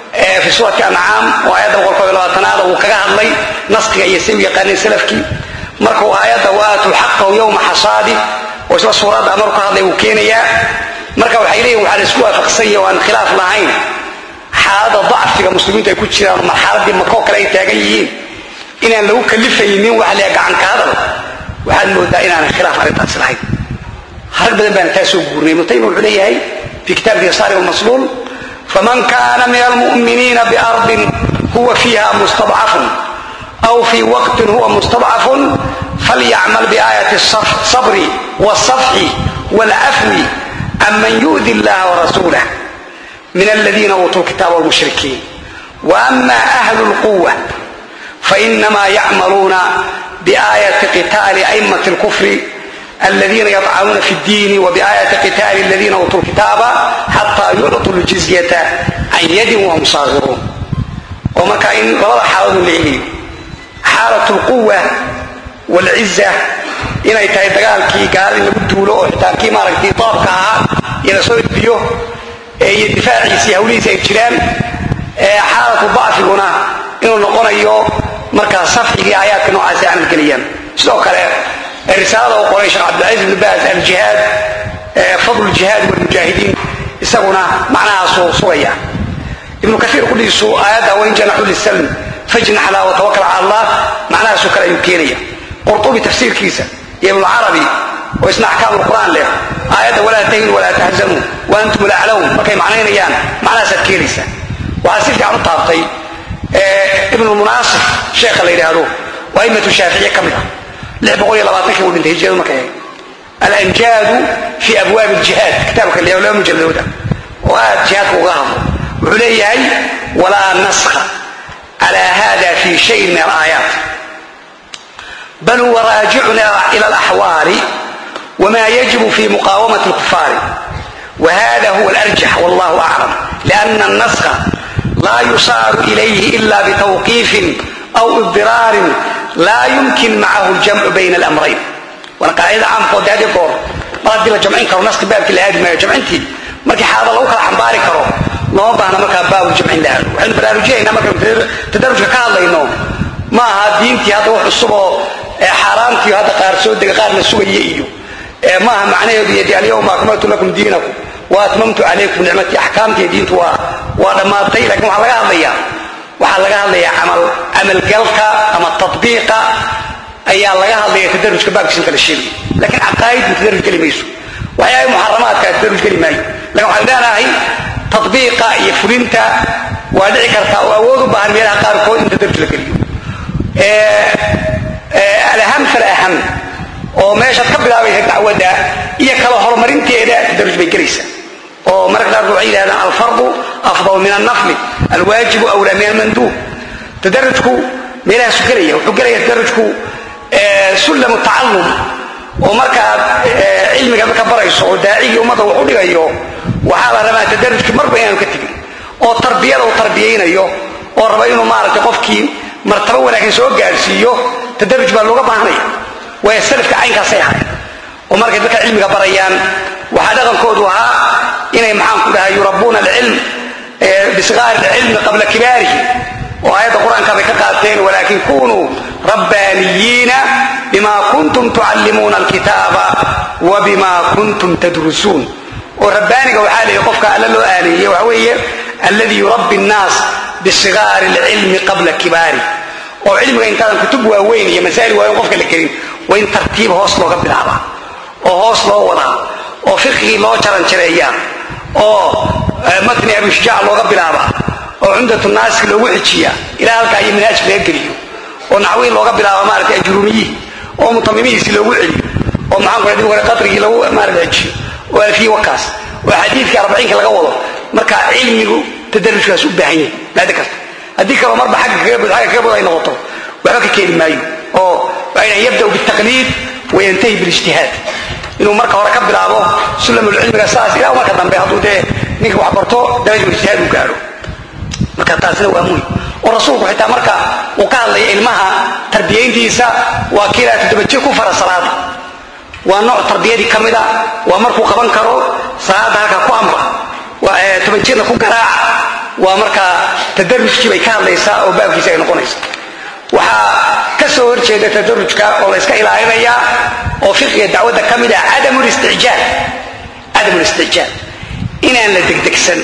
A: fi suurati ancaam oo aayadda boqol koob iyo labaatanaad uu kaga hadlay naskiga iyo say u yaqaaneen salafkii markuu aayadda waatuu xaqahu yowma xasaadi oo isla suuradda maruu ka hadlay wuu keenayaa marka waxay leeyihin waxaa la isku waafaqsanya oo aan khilaaf lahayn xaalada dacfiga muslimiintu ay ku jiraan oo marxaladii makoo kale ay taagan yihiin inaan lagu kalifaynin wax lee gacanka hadal waxaad moodaa inaanan khilaaf arrintaas lahayn harag badan baana taa soo guurnay ibnu taymiya wuxuu leeyahay fi kitaabkiisa saarib almasluul faman kana min almu'miniina biardin huwa fiiha mustadcafun aw fii waqtin huwa mustadcafun falyacmal biaayati asabri waalsafxi waalcafwi aman yu'di illaha warasuulah من الذين أوتوا الكتاب والمشركين وأما أهل القوة فإنما يعملون بآية قتال أئمة الكفر الذين يطعنون في الدين وبآية قتال الذين أوتوا الكتاب حتى يعطوا الجزية عن يد وهم صاغرون ومكا إن لبدا حالة لعلي حالة القوة والعزة inay tahay dagaalkii gaal in lagu duulo oo xitaa kii maaragtay doobka ahaa iyo lasoo edbiyo iyo difaaciisi hawlihiisi ay jiraan xaalatu dacfiguna inuu noqonayo markaa safxigii aayaadka noocaasi ay camalgeliyaan sidoo kale risaalada uu qoray sheekh cabdilcaziz ibnu baas aljihaad fadlu ljihaad walmujaahidiin isaguna macnahaasuu sugaya ibnu kaiir qudhiisu aayadda wain janaxu lisalm fajnax laa watawakal cala allah macnahaasoo kale ayuu keenaya qurtubi tafsiirkiisa iyo ibnucarabi oo isna axkaam lqur'aan leh aayadda walaa tahinu walaa tahzanuu wa antum laclawn markay macnaynayaan macnahaasaad keenaysaa waxaa si fiican u taabtay ibnulmunaasif sheekha la yidhaahdo waa aimatu shaaficiye ka mid ah lix boqol iyo labaatankii uu dhintay hijriyadu markay ahayd alanjaadu fi abwaabi ljihaad kitaabka la laba mujalladooda oo aad jihaadka uga hadlo wuxuu leeyahay walaa naskha cala hada fi shayin min alaayaat bal huwa raajicuna ila alaxwaali wma yajibu fi muqaawamati lkufaari whada huwa alarjax wallahu aclam liana alnaskha laa yusaaru ilayhi ila bitawqiifin aw idiraarin laa yumkin macahu ljamcu bayna alamrayn waana qaacidada caamkoode had goor mar haddii la jamcin karo naski baabkii la aadi maayo jamcintii markii xaalada lagu kala xambaari karo looma baahna markaa baabuljamcin la aado waxaynu baraarujinaynaa markaynu tadarujka ka hadlayno ma aha diintii hadda wax cusub oo xaaraantii hadda qaar soo dega qaar la sugaya iyo maaha macnaheedu yadi alyawma akmaltu lakum diinakum wa atmamtu calaykum nicmatii axkaamtii diintu waa waa dhammaatay lakin waxaa laga hadlayaa waxaa laga hadlayaa camal camalgalka ama tatbiiqa ayaa laga hadlaya tadarujka baabkiisa kala sheegay lakin caqaa'idku tadaruj geli mayso waxyaaba muxaramaadka tadaruj geli maayo lakin waxaan leenahay tatbiiqa iyo fulinta waa dhici kartaa oo awood u baahan meelaha qaarkood in tadaruj la geliyo alaham falaham oo meeshaad ka bilaabaysa dacwadda iyo kala horumarinteeda tadaruj bay gelaysaa oo mararka qaarkood waxay yidhahdaan alfardu afdal min annafli alwaajibu awlaa min almanduub tadarujku meelahaasu gelaya wuxuu gelaya tadarujku sullamu tacallum oo markaad cilmiga marka barayso oo daacigii ummadda wax u dhigayo waxaa la rabaa tadarujki marba inaanu ka tegin oo tarbiyada uu tarbiyaynayo oo raba inuu maaragtay qofkii martabo wanaagsan soo gaadhsiiyo tadaruj baa looga baahanaya waayo salafka caynkaasay ahay oo markay dadka cilmiga barayaan waxaa dhaqankoodu ahaa inay maxaan ku dhahay yurabuuna alcilm bisgaari alcilmi qabla kibaarihi oo aayadda qur-aanka bay ka qaateen walaakin kunuu rabbaaniyiina bima kuntum tucallimuuna alkitaaba wa bima kuntum tadrusuun oo rabbaaniga waxaa leeyahy qofka alla loo aaleeyey waxa weeye alladii yurabbi annaas bisigaari alcilmi qabla kibaari oo cilmiga intaadan kutub waaweyn iyo masaa'il waaweyn qofka la gelin waa in tartiib hoos looga bilaabaa oo hoos loo wadaa oo fiqigii loo jaranjareeyaa oo matni abishujaac looga bilaabaa oo cumdatu naasik loogu xijiyaa ilaa halkaa iyo manhaajka laga geliyo oo naxwiin looga bilaaba maarata ajruumiyihii oo mutamimihiisii loogu celiyo oo maxaan ku dib hore qadrigii lagu maarata xijiyo oo alfiyi wakaas oo xadiidkii arbaciinka laga wado marka cilmigu tadarujkaas u baahan yahay maada kasta haddii kaloo marba agga kaga bud ay noqoto waxba ka keeni maayo oo waxay yabdau bitaqliid wayantahi bilijtihaad inuu marka hore ka bilaabo sulamulcilmiga saas ilaa marka dambe hadduu dee ninka wax barto darajul ijtihaad uu gaadho marka taasina waa muhim oo rasuulku xitaa marka uu ka hadlaya ilmaha tarbiyayntiisa waa kiilaa toddoba jir ku fara salaada waa nooc tarbiyadii ka mida waa markuu qaban karo salaada halkaa ku amra toban jirna ku garaaca waa markaa tadarujkii bay ka hadlaysaa oo baabkiisi ay noqonaysa waxaa ka soo horjeeda tadarujka oo la yska ilaalinayaa oo fiqiga dacwadda ka mid ah cadamulistijaal cadamulistijaal inaan la degdegsan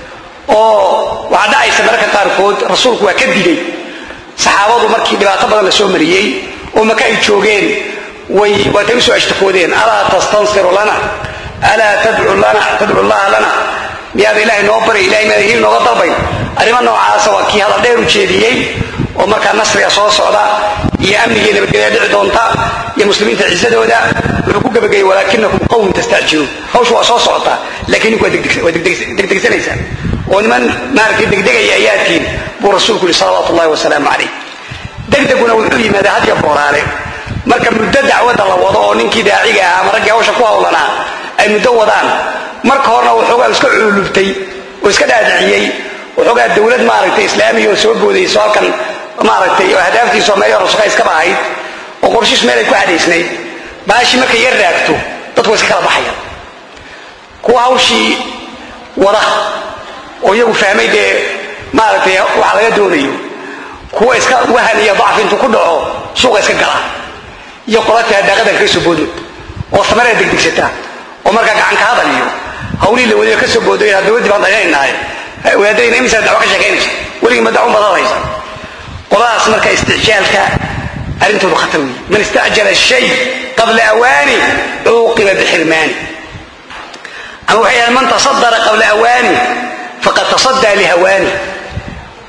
A: oo waxaa dhacaysa mararka qaarkood rasuulku waa ka digay saxaabadu markii dhibaato badan la soo mariyey oo maka ay joogeen way waatay usoo ashtakoodeen alaa tastansiru lana alaa tadcu llaha lana miyaada ilahay noo baray ilahay miyaada hilib nooga dalbayn arrimo noocaasa waa kii hadal dheer u jeediyey oo markaa nasriga soo socda iyo amnigii nabadgelya dhici doonta iyo muslimiinta cisadooda wuxuu ku gabagayey walaakinakum qawm tastacjiluun hawshu waa soo socotaa laakiin ninku waa degdegsanaysaa oo niman maaragtay degdegaya ayaa tihin buu rasuulku yihi salawaatu ullahi wasalaamu calayh degdeguna wuxuu yimaadaa had iyo booraale marka muddo dacwadda la wado oo ninkii daaciga ah ama raggii hawsha ku hawlanaa ay muddo wadaan marka horena waxoogaa iska cululubtay oo iska dhaadiciyey waxoogaa dowlad maaragtay islaamiya oo soo boodayso halkan maaragtay oo ahdaaftiiso meel rusuqa iskaba ahayd oo qorshiis meel ay ku cadaysnayd baashii markay yar raagto dadku way iska kala baxayaan kuwa hawshii wada oo iyagu fahmay dee maaragtay waxa laga doonayo kuwa iska wahan iyo dacfi intuu ku dhaco suuqa iska gala iyo qolatii hadaaqadan kaga soo boodno oo samarada degdegsataa oo markaa gacanka hadal iyo hawlihii la wadiyo ka soo booday dowladdii baan dayanaynahay wadaadayna imisaa dacwo ka sheekaynaysa weligii ma dacwon baad hadlaysa qoladaas marka isticjaalka arrintoodu khatar weeye man istacjala shay qabla awaani cuuqiba bixirmaani ama waxay yahaen man tasadara qabla awaani faqad tasadaa lihawaani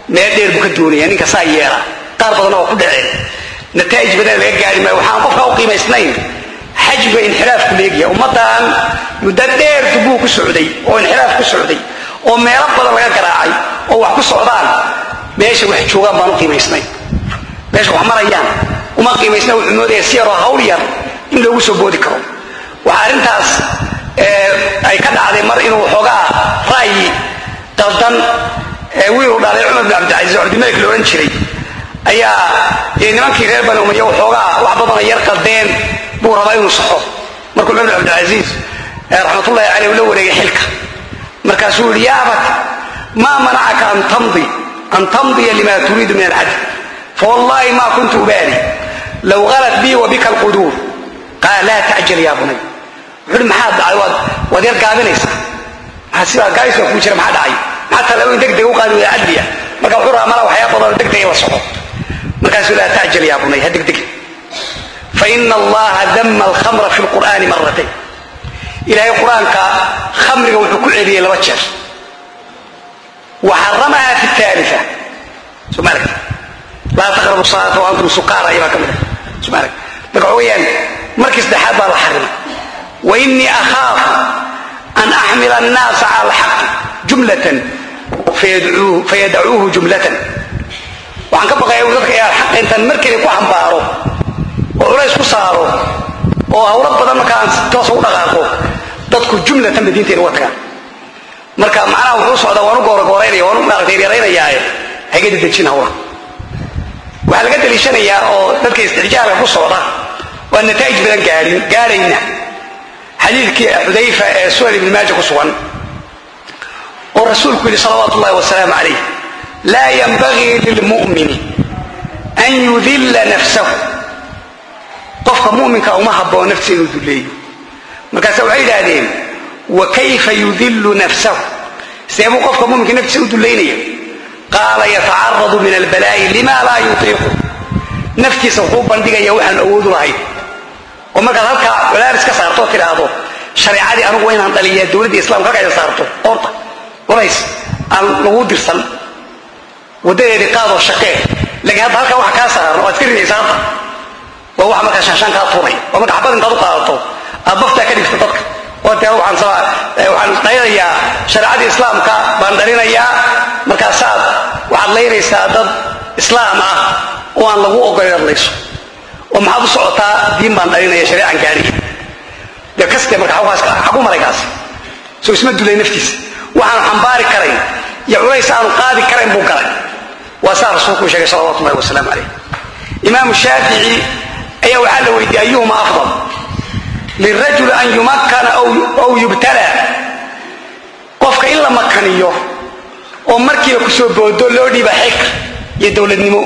A: meel dheer buu ka doonaya ninka saa yeela qaar badanna waa ku dhaceen nataa'ij badan laga gaari maayo waxaan qofka u qiimaysnayn xajba inxiraafku leegyahay ummaddan muddo dheer dubuu ku socday oo inxiraaf ku socday oo meelo badan laga garaacay oo wax ku socdaan meesha wax joogaan baan u qiimaysnayn meesha wax marayaan uma qiimaysna wuxuu moodaya si yaroo hawl yar in loogu soo boodi karo waxaa arrintaas ay ka dhacday mar inuu xoogaa ra'yi qaldan wiiluu dhalay cumar bin cabdilcasiis oo cabdimalik la odhan jiray ayaa nimankii reer bani umaya xoogaa wax badana yar qaldeen buu rabaa inuu saxo markuu cumar bin cabdilcasiis raxmatullahi caleyh la wareegay xilka markaasuu yihi yaa abat maa manacaka an tamdi an tamdiya lima turiidu min alcadl fawallahi ma kuntu ubaali low halat bii wa bika alquduur qaala laa tacjal yaa bunay wuxuu hi maxaa dhacay waad waad yar gaabinaysaa maxaa sidaa gaabis baa kuu jira maxaa dhacay maxaa talaabooyin deg deg u qaadi waya cadliya marka wuxuu rabaa malaa waxyaa badanoo deg deg in la soco markaasuu laa tacjal yaa bunay ha degdeg faina allaha dama alkhamra fi lqur'aani maratayn ilaahay qur-aanka khamriga wuxuu ku celiyey laba jeer wa xaramaha fi taalia soo ma aragti laa taqrabu salaata wa antum sukaara ayabaa ka mid ah soo ma aragti marka waxa weeyaan markii saddexaad baa la xarimay wa inii akhaafu an axmila annaasa cala alxaqi jumlatan fayadacuuhu jumlatan waxaan ka baqaya dadka inaan xaqa intaan mar keli ku xambaaro oo culays ku saaro oo hawlo badan markaan toos u dhaqaaqo dadku jumlatan ba diinteena uga tagaan marka macnaha wuxuu socdaa waanu gooragooraynaya waanu maaragtay yareynayaaye haga dedejin hawlaha waxaa laga daliishanayaa oo dadka istixjaalka ku socda waa nataa'ij badan gaarin gaarayna xadiidkii xudayfa ee sunan ibni maaja ku sugan oo rasuulku yidhi salawaatu ullahi wasalaamu calayh laa yanbagii lilmu'mini an yudilla nafsahu qofka muminka uma habboon naftiisa inuu dulleeyo markaasa waxay yidhaahdeen wa kayfa yudillu nafsahu see buu qofka muminka naftiisa u dullaynaya qaala yatacaradu min albalaa'i lima laa yutiiqu naftiisa wuxuu bandhigaya waxaan awoodu lahayn oo markaad halkaa walaaris ka saarto oo tidhaahdo shareecadii anugu waa inaan dhaliyaa dowladda islamka halkaa saarto orta walays aan lagu dirsan wadadeedii qaadoo shaqee laakiin hadda halkaa waxa kaa saaran oo aad ka ridaysa hadda waa waxa markaa shaanshaan kaa tuuray oo marka xabad intaad u qaadato aad baftaa ka dhigto dadka oo dee waxaan waxaan dhalinayaa shareecadii islaamka baan dhalinayaa markaasaad waxaad laynaysaa dad islaam ah oo aan lagu ogolay hadlayso oo maxaad u socotaa diin baan dhalinaya shareecan gaadhiya dee kaste marka xagu maray kaasi soo isma dulay naftiisa waxaanu xambaari karayn iyo culays aanu qaadi karayn buu galay waa saa rasuulku u sheegay salawatu ullahi wasalaamu calayh imaamu shaafici ayaa waxaa la weydiiyey ayuhuma afdal lirajuli an yumakkana aw yubtala qofka in la makaniyo oo markiiba kusoo boodo loo dhiiba xilka iyo dowladnimo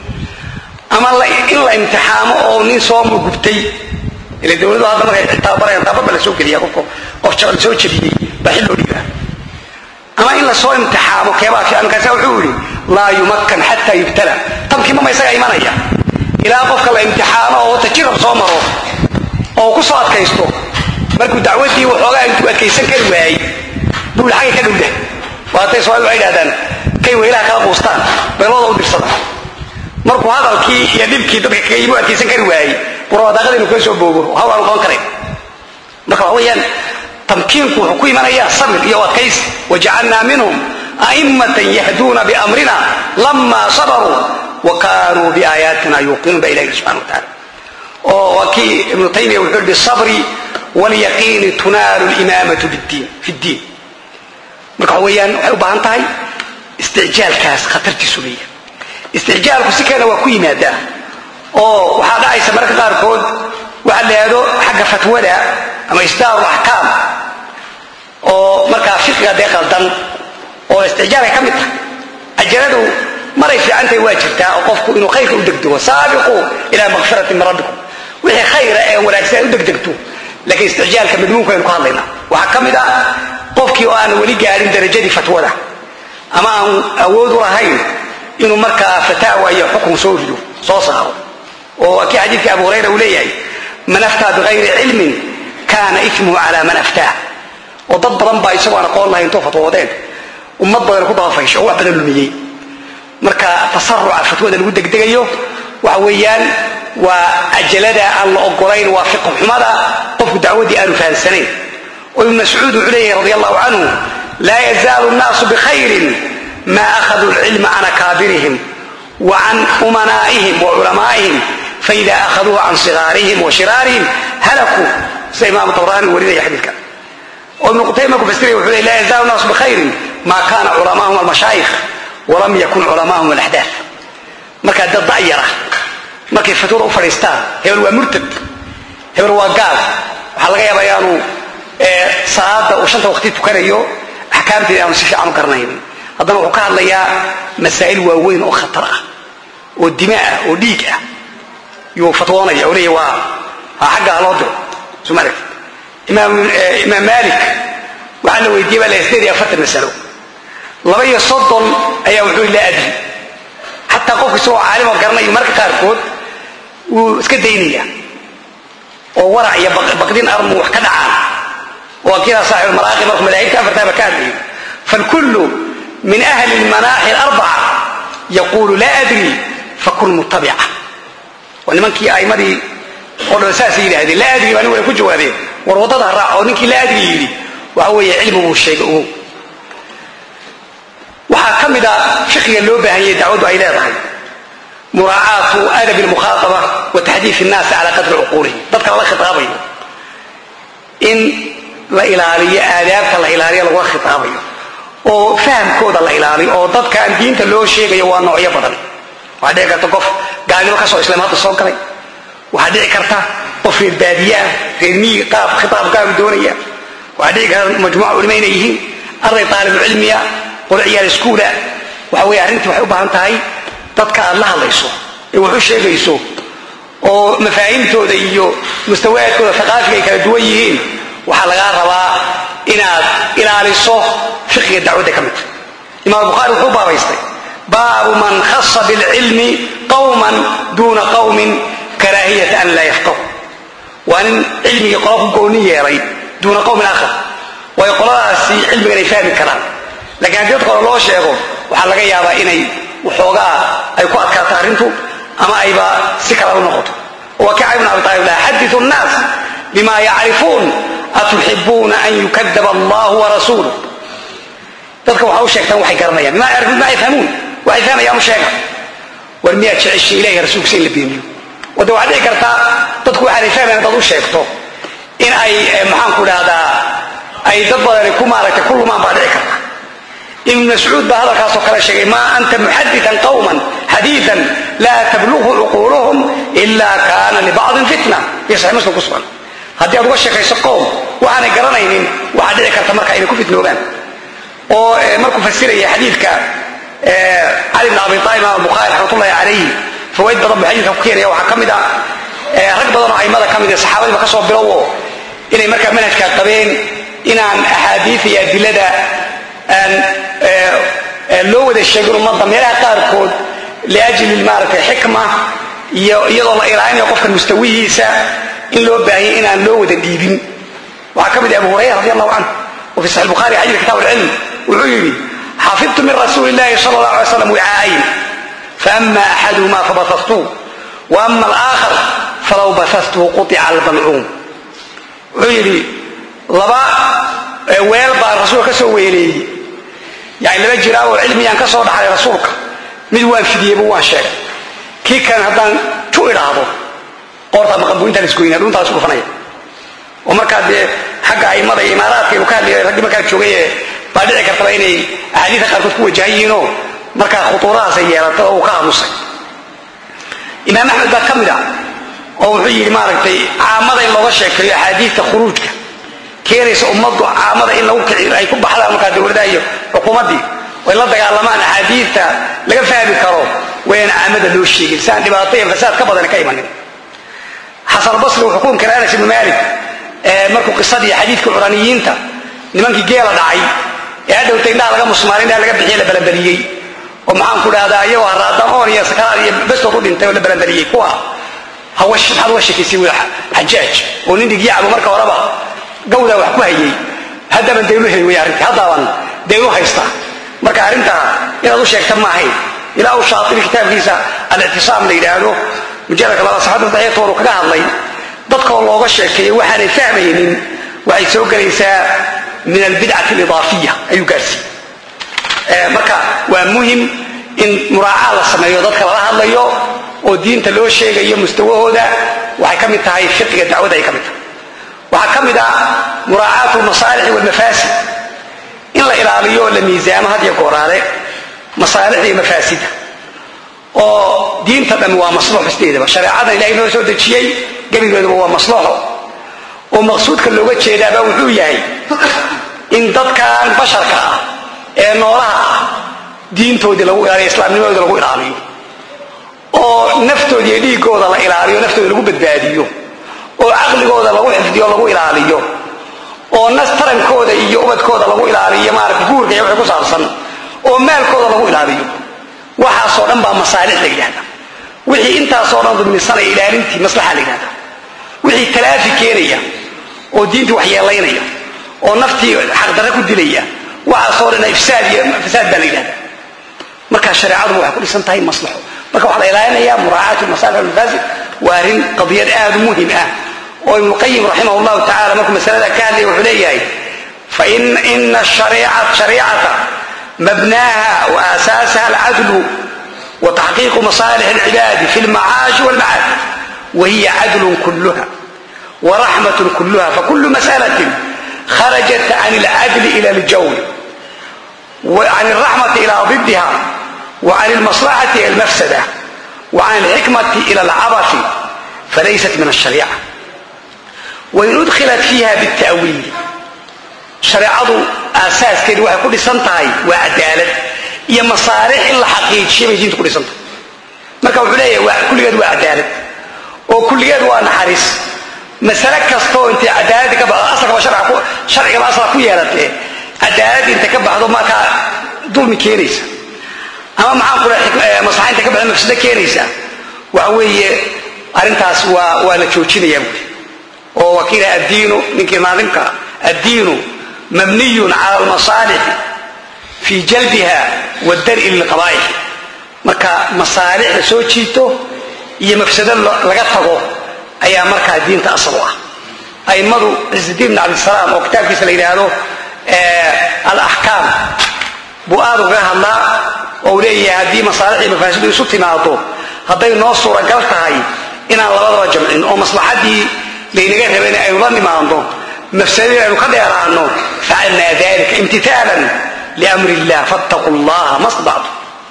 A: ama in la imtixaamo oo nin soo mugubtay ila dowladu hadda markay tababarayaan tababar la soo geliya qofka qof la soo jabiyey baa xil loo dhiibaa ama in lasoo imtixaamo keebaa fiican markaasa wuxuu yidhi laa yumakkan xataa yubtala tamkiimama isagaa imanaya ilaa qofka la imtixaamo oo tajirab soo maro oo ku soo adkaysto markuu dacwadii waxoogaa intuu adkaysan kari waayey buu xagga ka dhowdah waatay soomaalida waxay idhahdaan kay weylaha kala quustaan beelooda u dirsada markuu hadalkii iyo dhibkii dadka kaga yimi u adkaysan kari waayey buraadaaqada inuu kala soo boogo hawl aanu qaban karayn marka waxa weeyaan tamkiinku wuxuu ku imanayaa sabir iyo adkaysi wajacalnaa minhum a'immatan yahduuna biamrina lama sabaruu wa kaanuu biaayaatina yuuqinuun ba ilahi subxana wa taala oo waa kii ibnu taymiya wuxuu yihi bisabri waalyaqiini tunaalu limaamatu fi ddiin marka waxa weeyaan waxay u baahan tahay isticjaalkaas khatartiisu leeyahay isticjaalku si kalena waa ku yimaadaa oo waxaa dhacaysa mararka qaarkood waxa la yidhahdo xagga fatwada ama isdaaru axkaam oo markaa fiqiga dee qaldan oo isticjaalay ka mid tahay ajaradu maray fiicantahay waa jirtaa oo qofku inuu khayrka u degdego saabiquu ilaa makfiratin min rabbikum wixii khayra ee wanaagsan u degdegto laakiin isticjaalka madmuunka aynu ku hadlaynaa waxaa ka mid ah qofkii oo aan weli gaarin darajadii fatwada ama aan awood u lahayn inuu markaa fataawa iyo xukun soo rido soo saaro oo kii xadiidkii abu hurayra uu leeyahay man aftaa bikayri cilmin kaana ismuhu cala man aftaa oo dad badan baa isagoo aan aqoon lahayn intoo fatwoodeen ummad badan ku dabafaysho oo wax badan lumiyey marka tasaruca fatwada lagu degdegayo waxa weeyaan waa ajalada aan la ogolayn waa fiqh xumada qofku dacwadii aanu fahamsanayn oo ibn mascuud wuxuu leeyahay radi allahu canhu laa yazaalu nnaasu bikhayrin ma akhaduu lcilma can akaabirihim wa can umanaa'ihim wa culamaa'ihim faida akhaduuhu can sigaarihim wa shiraarihim halakuu sida imaamu tabraani warinaya xadiidka oo ibnu qutayma markuu fasiraya wuxuu leey laa yazaalu nnaasu bikhayrin ma kana culamaahum almashaayikh walam yakun culamaahum alaxdaaf markaa dad da'yara markay fatwada u fadhiistaan hebel waa murtad hebel waa gaal waxaa laga yaabaa inaanu salaada uu shanta waqti tukanayo axkaamteeda aanu si fiican u garanaynin haddana wuxuu ka hadlayaa masaa'il waaweyn oo khatar ah oo dima ah oo dhiig ah yuu fatwoonaya oo leeya waa ha xagga ha loo diro soo ma aragtid imaam imaam maalik waxaa la weydiiyey baa la sideed iyo afartan masalo laba iyo soddon ayaa wuxuu yidhi laa adri xataa qofku isagoo caalimo garanayo marka qaarkood wuu iska daynaya oo warac iyo baqdin armu wax ka dhacaan oo kidaa saaxib maraaqi markuu madaahibta afartaaba ka hadlayo falkullu min ahli lmanaaxi alarbaca yaquulu laa adri fakun mutabica waa nimankii aimadii oo dhan saasay yidhahdeen laa adri baa nin way ku jawaabeen war waddada raac oo ninkii laa adri yidhi waxa weeye cilmi buu sheegay ogow waxaa ka mid a fiqiga loo baahan yahay dacwaddu ay leedahay muraacaatu adabi lmukhaaaba wa taxdiif innaasi calaa qadri cuquulihim dadka lala khitaabayo in la ilaaliyo aadaabta la ilaaliyo lagula khitaabayo oo fahamkooda la ilaaliyo oo dadkaan diinta loo sheegayo waa noocyo badan waxaa dhici karta qof gaalnimo ka soo islaam hadda soo galay waxaa dhici karta qof reer baadiyaah reer miyiga qaab khitaabkaagu doonaya waxaa dhici karta majmuuca culimo inay yihiin arday taalibucilmiya qolo ciyaal iskuula waxa weye arrintii waxay u baahan tahay dadka aad la hadlayso ee wax u sheegayso oo mafaahimtooda iyo mustawaadkooda aqaafiga ay kala duwan yihiin waxaa lagaa rabaa inaad ilaaliso fiqiga dacwadda ka midta imaam bukhaari wuxuu baabaystay baabu man khasa bilcilmi qawman duuna qawmin karaahiyata an laa yafqahu waa nin cilmigii qola ku gooni yeelay duuna qawmin aakhar waayo qoladaasi cilmigan ay fahmi karaan lakiin haddii dadka hore loo sheego waxaa laga yaabaa inay waxoogaa ay ku adkaato arrintu ama ayba si kala u noqoto wa kaca ibn abi taalib laa xadiu nnaas bima yacrifuun atuxibuuna an yukadaba allahu warasuuluh dadka waxa u sheegtaan waxay garanayaan bima yacrifuun bima yafhamuun waxay fahmayaan u sheega war miyaad jeceshay ilahi rasuulkiisa in la beeniyo wade waxaa dhici kartaa dadku waxaanay fahmayan dad u sheegto in ay maxaanku dhahdaa ay dad badani ku maaragtay ku lumaan baa dhici karta ibn mascuud baa hadalkaasoo kale sheegay maa anta muxadian qawman xadiian laa tablughu cuquuluhum ila kaana libacdin fitna iyo saxi muslim ku sugan haddii aad uga sheekayso qowm waxaanay garanaynin waxaa dhici karta marka inay ku fitnoobaan oo markuu fasiraya xadiidka cali bn abi aalib imaam bukhaari raxmatullahi calayhi fawaid badan buu xadiidka ku keenaya waxaa ka mid a rag badan oo aimada ka mid ee saxaabadiiba ka soo bilowo inay markaa manhajkaa qabeen inaan axaadiid iyo adilada aan loo wada sheegin ummadda meelaha qaarkood liajli maaragtay xikma iyo iyadoo la ilaalinayo qofka mustawihiisa in loo baahiyay inaan loo wada dhiibin waxaa ka mid ah abu hurayra radi allahu canhu wa fi saxi bukhari xadiid kitab alcilm wuxuu yidhi xafidtu min rasuuli illahi sala allah alay slam wicaayin faama axaduhuma fabasastuhu wa ama alaakhar falaw basastuhu qutica albalcuum wuxuu yidhi laba weel baa rasuulka ka soo weeleeyey yani laba jiraa oo cilmiyaan ka soo dhaxlay rasuulka mid waan fidiyeyba waan sheegay kii kan haddaan ju idhaahdo qoortaa maqanbuintaa laisgoynaa dhuntaa laisku dhufanaya oo markaa dee xagga aimada iyo imaaraadka inu ka hadlaya raggii markaa joogay ee baa dhici kartaba inay axaadiida qaarkood ku wajahan yihiinoo markaa khutuuradaasay yeelatay oo uu ka aamusay imaam axmed baa ka mid ah oo wuxuu yidhi maaragtay caamada in looga sheekeeyo axaadiidta khuruujka keenaysa ummaddu caamada in lagu kici ay ku baxdaan markaa dowladaha iyo xukuumaddii way la dagaalamaan axaadiidta laga fahmi karo wayaan caamada loo sheegin si aan dhibaato iyo fasaad ka badan ka imanin xasanulbasri wuxuu ku inkiray anas ibnu maalik markuu qisadii xadiidka curaniyiinta nimankii geela dhacay ee hadhowta indhaha laga musmaanay indhaha laga bixiye la balanbaliyey oo maxaan ku dhahdaa iyagoo haraadaan oon iyo sakaraad iyo bestood u dhintay oo la balanbaliyey kuwa maxaad uga sheekaysay wi xajaaj oo nin dhigyacbu marka horeba gawdaa wax ku hayay haddaaban daynu heli wey arrintii haddaaban daynu haystaa marka arrintaa inaad u sheegta maahayn ilaa uu shaatibi kitaabkiisa alictisaam la yidhaahdo mujaladka laba saxada daciiftoonu kaga hadlay dadkoo looga sheekeeyo waxaanay fahmaynin waxay soo gelaysaa min albidcati alidaafiya ayuu gaarsiiyey marka waa muhim in muraacaa la sameeyo dadka lala hadlayo oo diinta loo sheegayo mustawahooda waxay ka mid tahay fiqiga dacwadda ay ka mid tahay waxaa ka mid ah muraacaatu lmasaalixi walmafaasid in la ilaaliyo oo la miisaamo had iyo gooraale masaalixda iyo mafaasida oo diinta dhammi waa maslaxo sideedaba shareecadan ilahay noo soo dejiyey gebigeeduba waa maslaxo oo maqsuudka looga jeedaaba wuxuu yahay in dadkan basharka ah ee noolaha ah diintoodii lagu ilaaliyo islaamnimadooda lagu ilaaliyo oo naftooda iyo dhiigooda la ilaaliyo naftooda lagu badbaadiyo oo caqligooda lagu xifdiyo lagu ilaaliyo oo nas tarankooda iyo ubadkooda lagu ilaaliyo maarata guurka iyo wixii ku saabsan oo maalkooda lagu ilaaliyo waxaasoo dhan baa masaalix la yidhahda wixii intaasoo dhan dulmisanaya ilaalintii maslaxa la yidhahda wixii talaafi keenaya oo diintii waxyeelaynaya oo naftii xaqdarre ku dilaya waxaasoo dhan ifsaad iyo fasaad baa la yidhahda marka shareecaduba waxay ku dhisan tahay maslaxo marka waxaa la ilaalinayaa muraacaatu masaalix almafaasid waa arrin qadiyad aad u muhim ah oo ibnuqayim raximah llahu tacala markuu masalada ka hadlaya wuxuu leeyahay faina shariicata mabnaaha wa aasaasaha alcadlu wa taxqiiqu masaalix alcibaadi fi lmacaashi walmacaad wahiya cadlun kulluha waraxmat kulluha fakulu masalatin kharajat can alcadli ila aljawr وعن الرحمة إلى ضدها وعن المصلحة إلى المفسدة وعن الحكمة إلى العبث فليست من الشريعة وإن أدخلت فيها بالتأويل شريعة أساس كده waxay ku dhisan tahay waa cadaalad iyo masaalix in la xaqiijiyo bay diintu ku dhisan tahay marka wuxuu leeyahay waa kulligeed waa cadaalad oo kulligeed waa naxariis masale kastoo intay cadaalada ka baxdo asalkaba sharciga ku sharcigaba asla ku yeelatee cadaalad inta ka baxdo markaa dulmi keenaysa ama maxaan ku leeyahay maslaxa inta ka baxdo mafsado keenaysa waxa weeye arrintaas waa waa la joojinayaa buuri oo wakiila addiinu ninkii naadimka addiinu mabniyun cala almasaalixi fii jalbiha wadar'i lilqabaa'ix marka masaalix la soo jiito iyo mafsado laga tago ayaa markaa diinta asal u ah a'immadu cizidiin bn cabdisalaam oo kitaabkiisa la yidhaahdo alaxkaam buu aad ugaga hadlaa oo uu leeyahay haddii masaalix iyo mafaasidu isu timaado hadday noo suuragal tahay inaan labadaba jamcin oo maslaxadii laynaga rabayna aynu la nimaadno mafsadadii aynu ka dheeraano facalnaa dalika imtitaalan liamri illah fattaquu llaha ma stadactum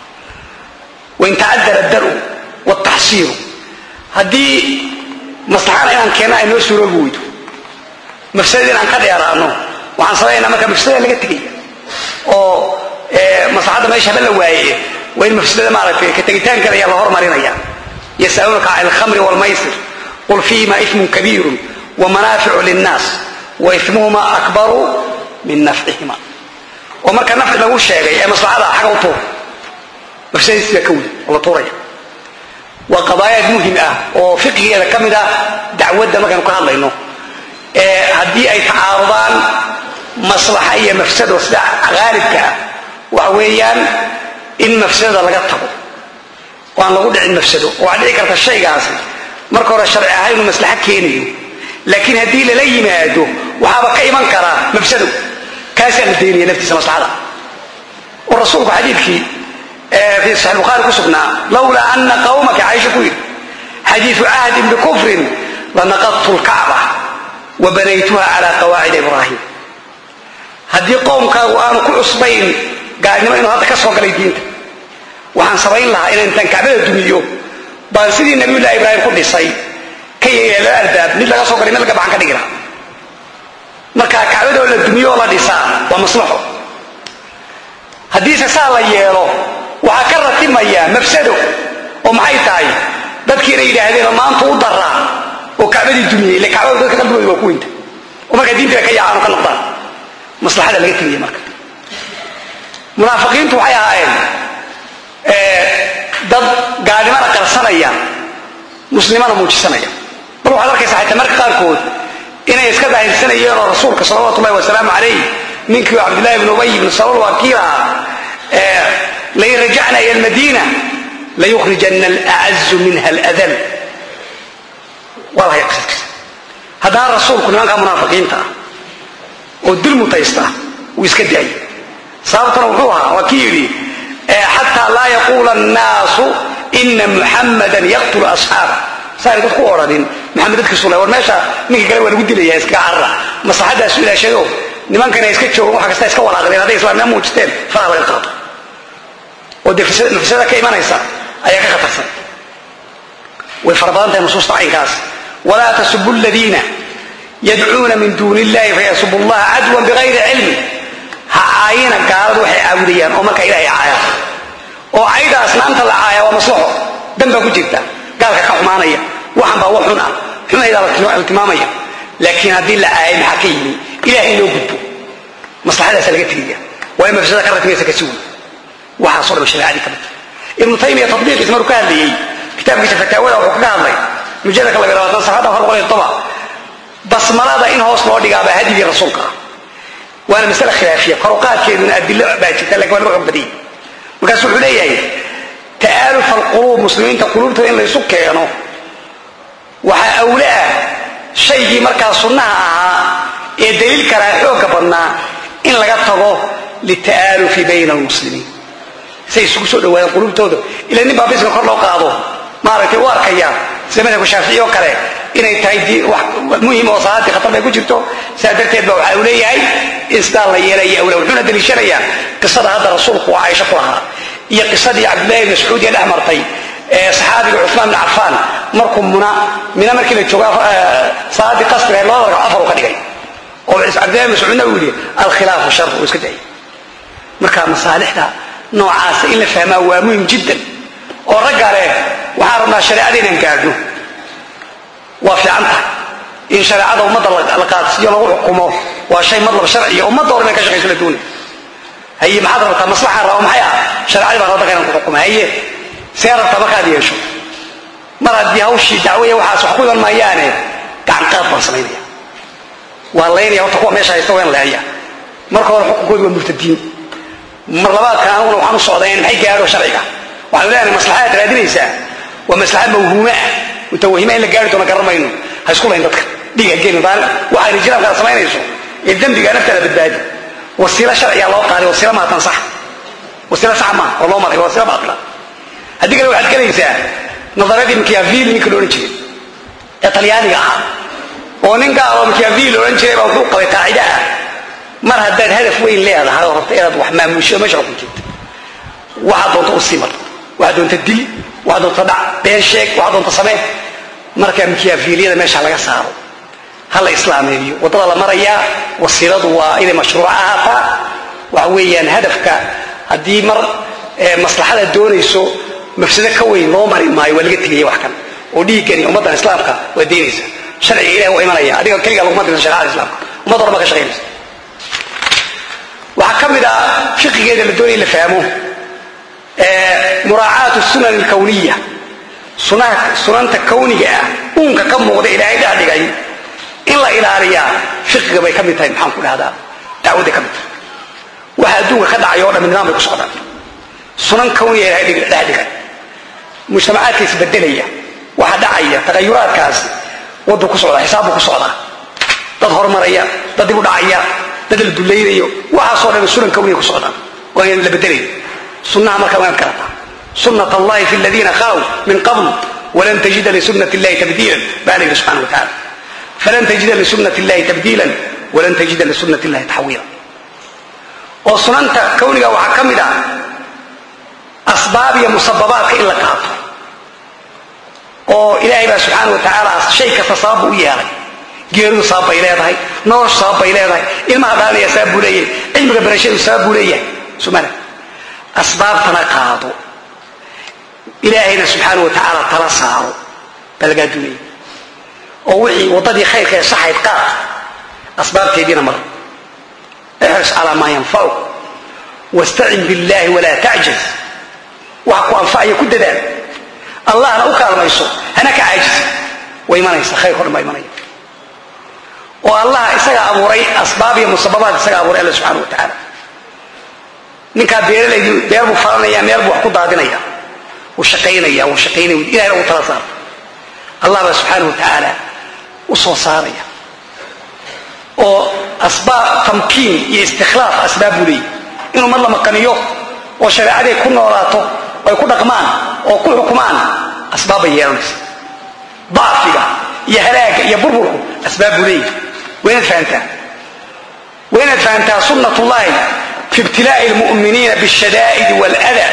A: wain tacadara daru wataxsiiru haddii maslaxana inaan keenno ay noo suuroobi weydo mafsadadii inaan ka dheeraano waxaan samaynaa marka mafsadada laga tegaya oo maslaxadda meesha haba la waaye waa in mafsadada maaragtay ka tegitaankeeda ayaa la hormarinaya yasaluunaka can alkhamri waalmaysir qul fiihima ifmun kabiirun wamanaaficu linnaas wa ifmuhuma akbaru min nafcihima oo marka nafci lagu sheegay ee maslaxada xaga u tuur mafsadadiis baa ka weli oo la tuuraya waa qadaayaad muhim ah oo fiqigeeda ka mid ah dacwadda markaanu ka hadlayno haddii ay tacaarudaan maslaxa iyo mafsado sida haalibka ah waxa weeyaan in mafsadada laga tago oo aan lagu dhicin mafsado oo waxaa dhici karta shaygaasi marka hore sharci ahaan inuu maslaxo keenayo laakiin haddii lala yimaado waxaaba ka iman karaa mafsado kaasaa la daynaya naftiisa maslaxada oo rasuulku xadiidkii fi saxi bukhaari ku sugnaa lawlaa ana qawmaka caisha ku yidhi xadiidu cahdin bikufrin lanaqadtu lkacba wa banaytuha cala qawaacida ibraahim haddii qowmkaagu aanu ku cusbayn gaalnimo inuu hadda ka soo galay diinta waxaan samayn lahaa inaan intaan kacbada dumiyo baan sidii nabiyullahi ibraahim ku dhisay ka yeeya laba albaab mid laga soo galay mid laga baxan ka dhigi lahaa marka kacbadoo la dumiyo oo la dhisaa waa maslaxo haddiise saa la yeelo waxaa ka ratimaya mafsado oo maxay tahay dadkiina yidhaahdeen oo maanta u daraa oo kacbadii dumiyey ile kacbadu dadka qalbigooda waa ku weynta oo markaa diintiiba ka yaacaan oo ka noqdaan maslaxada laga tegaya marka munaafiqiintu waxay ahaayeen dad gaalnimana qarsanaya muslimana muujisanaya bal waxaad arkaysaa xataa marka qaarkood inay iska daahirsanayeen oo rasuulka salawatu ullahi wasalaamu calayh ninkii cabdillahi ibn ubay ibn salol waa kii lahaa lain rajacna ila almadiina layukhrijana alacazu minha aladal waa lahay qisadkiisa haddana rasuulku nimankaa munaafiqiinta ah oo dil mutaysta wuu iska daayay sababtuna wuxuu ahaa waa kii yidhi xataa laa yaquula annaasu ina muxammadan yaqtulu asxaaba saanay dadku u odhanin maxamed dadkiisu le war meesha ninka kale waa lagu dilaya iskaga carara maslaxadaasu ilaashado nimankana iska joogan wax kasta iska walaaqdeen hadday islaamnimo muujisteen faraha laga qaado oo dee nafsada ka imanaysa ayaa ka khatarsan way fara badan tahay nusuusta caynkaas walaa tasubu ladiina yadcuuna min duuni illahi fayasubu llaha cadwan bigayri cilmi ha caayina gaaladu waxay caabudayaan oo markaa ilahay caayaan oo cayda asnaamta la caaya waa maslaxo dan baa ku jirta gaalka ka xumaanaya waxan baa wax xun ah xumaydaa la tilmaamaya laakiin haddii la caayay maxaa ka yimi ilahay in loo gudbo maslaxadaasa laga tegaya waa in mafsada ka ratmaysa kasi wey waxaaso dhan shareecadii ka midta ibnu taymiya tatbiiqiisa maruu ka hadlayey kitaabkiisa fataawada wuxuu kaga hadlay mujalladka labiy labaatan safxadda afar boqol iyo toba basmalada in hoos loo dhigaabaa hadigii rasuulka ah waana masale khilaafiya koruqaadkeeduna adilo baa jirta lakin waa lagu xog badiyay markaasu wuxuu leeyahay ta'aalufa alquluub muslimiinta quluubtooda in laysu keeno waxaa awle ah shaygii markaa sunnaha ahaa ee daliil kalaa xoogga badnaa in laga tago lita'aalufi bayna almuslimiin say isugu soo dhawaadaan quluubtooda ila nin baa bismi kor loo qaado maaragtay u arkaya sida madhabka shaafici oo kale inay tahay muhim oo salaadii khatar bay ku jirto sidaa darteed ba waxa uu leeyahay in sidaa la yeelaya awla wuxuuna daliishanayaa qisada hadda rasuulku waa caaisha ku lahaa iyo qisadii cabdillahi ibn mascuud ee dhex martay ee saxaabiga cuثmaan bn cafaan markuu muna mina markii la joogo salaadii qasriga labada ragco afar u ka dhigay oo cabdillahi mascuudna uu yidhi alkhilaafu shar uu iska dayay marka masaalixda noocaasa in la fahmaa waa muhim jiddan oo ragga leh waxaan rabnaa shareecada inaan gaadhno waa fiican tahay in shareecada ummadda la qaadsiiyo lagu xukumo waa shay madlab sharciya ummadda hor inay ka shaqayso la doonay haye maxaad rabtaa maslaxaan raba maxay ah shareecadii baan rabta inaan ku xukumo haye see rabtaa markaad yeesho mar haddii hawshii dacwaya waxaas wax ku iman maayaane gacan qaad baan samaynaya waa laynaya horta kuwa meesha haysta waa in leeya marka hore xukunkoodu waa murtadiin mar labaadka aniguna waxaan u socdaa in maxay gaadho sharciga waxaanu leenahay maslaxadaad raadinaysaa waa maslaxad mawhuume ah mutawahima in la gaari doono garan mayno ha isku layn dadka dhiga gelin waxayna jiraamkaada samaynayso ee dembiga naftaada badbaadi wasiilo sharciga loo qaaday wasiilo maatan sax wasiilo sax maaha oo loo maray waa wasiilo baatila haddii kale waxaad gelaysaa nadaradii machiavelli ninka la odhan jiray ee talyaaniga ahaa oo nin gaal oo machiavelli la odhan jiray baa wuxuu qabay qaacida ah mar haddaad hadaf weyn leedahay oo rabta inaad wax maamusho meesha ku jirta waxaad doonta u sii mar waxaad doonta dil waxaad doonta dhac been sheeg waxaad doonta samee marka machiavelliyada meesha laga saaro ha la islaameeyo waddada la marayaa wasiiladu waa inay mashruuc ahaataa waxa weeyaan hadafka haddii mar maslaxada doonayso mafsado ka weyn loo mari maayo waa laga tegaya wax kan oo dhiiggani ummaddan islaamka waa daynaysa sharciga ilahi waa imanaya adiga keligaa laguma dirsan shareecada islaamka ummad horba ka shaqaynaysa waxaa ka mid ah fiqigeeda la doonaya la fahmo muraacaatu sunan alkawniya sunanta kawniga ah uunka ka muuqda ilaahay dhex dhigay in la ilaaliyaa fiqiga bay ka mid tahay maxaan ku dhahdaa dacwadday ka mid tahay waxa adduunka ka dhacay o dham nidaam bay ku socdaan sunan kawniga ilahay dhex dhigay mujtamacaadka isbedelaya waxa dhacaya tagayuraadkaasi waddu ku socdaa xisaab buu ku socdaa dad horumaraya dad dib u dhacaya dad la dulaynayo waxaasoo dhan sunan kawniga ku socdaan waa in la bedelayo sunnaha marka waa inaad karataa sunat allahi fi ladiina khalow min qabl walan tajida lisunat illahi tabdiilan baa la yidhi subxana wa tacala falan tajida lisunat illahi tabdiilan walan tajida lisunat illahi taxwiila oo sunanta kawniga waxaa ka mid ah asbaab iyo musababaadka in la qaato oo ilaahay baa subxaana wa tacaala shay kasta sabab buu u yeelay geeridu sabab bay leedahay noloshu sabab bay leedahay ilmaha dhaalinaya sabab buu leeyahay cilmiga barashadu sabab buu leeyahay sumana asbaabtana qaado ilaahayna subxaana wa tacaala tala saaro baa lagaa duunaya oo wixii waddadii khayrka ee saxayd qaad asbaabteediina mar ixris calaa maa yanfacu wastacin billahi walaa tacjaz waxa ku anfacaya ku dadaal allahna u kaalmayso hana ka caajisa way imanaysa khayrko dhan baa imanaya oo allah isaga abuuray asbaab iyo musababaad isaga abuuray alla subxana wa tacaala ninkaa beeralaydi beer buu falanaya meel buu wax ku daadinaya wuu shaqaynaya wuu shaqaynaya ilahna uu tala saarta allah baa subxaana wa tacaala u soo saaraya oo asbaab tamkiin iyo istikhlaaf asbaab buu leeyahy inuu mar la maqaniyo oo shareecaday ku noolaato oo ay ku dhaqmaan oo ku xukumaan asbaab bay yeelanaysa dacfiga iyo halaaga iyo burburku asbaab buu leeyahy waa inaad fahantaa waa inaad fahantaa sunnat ullahi fi ibtilaa'i lmu'miniina bishadaa'idi waalada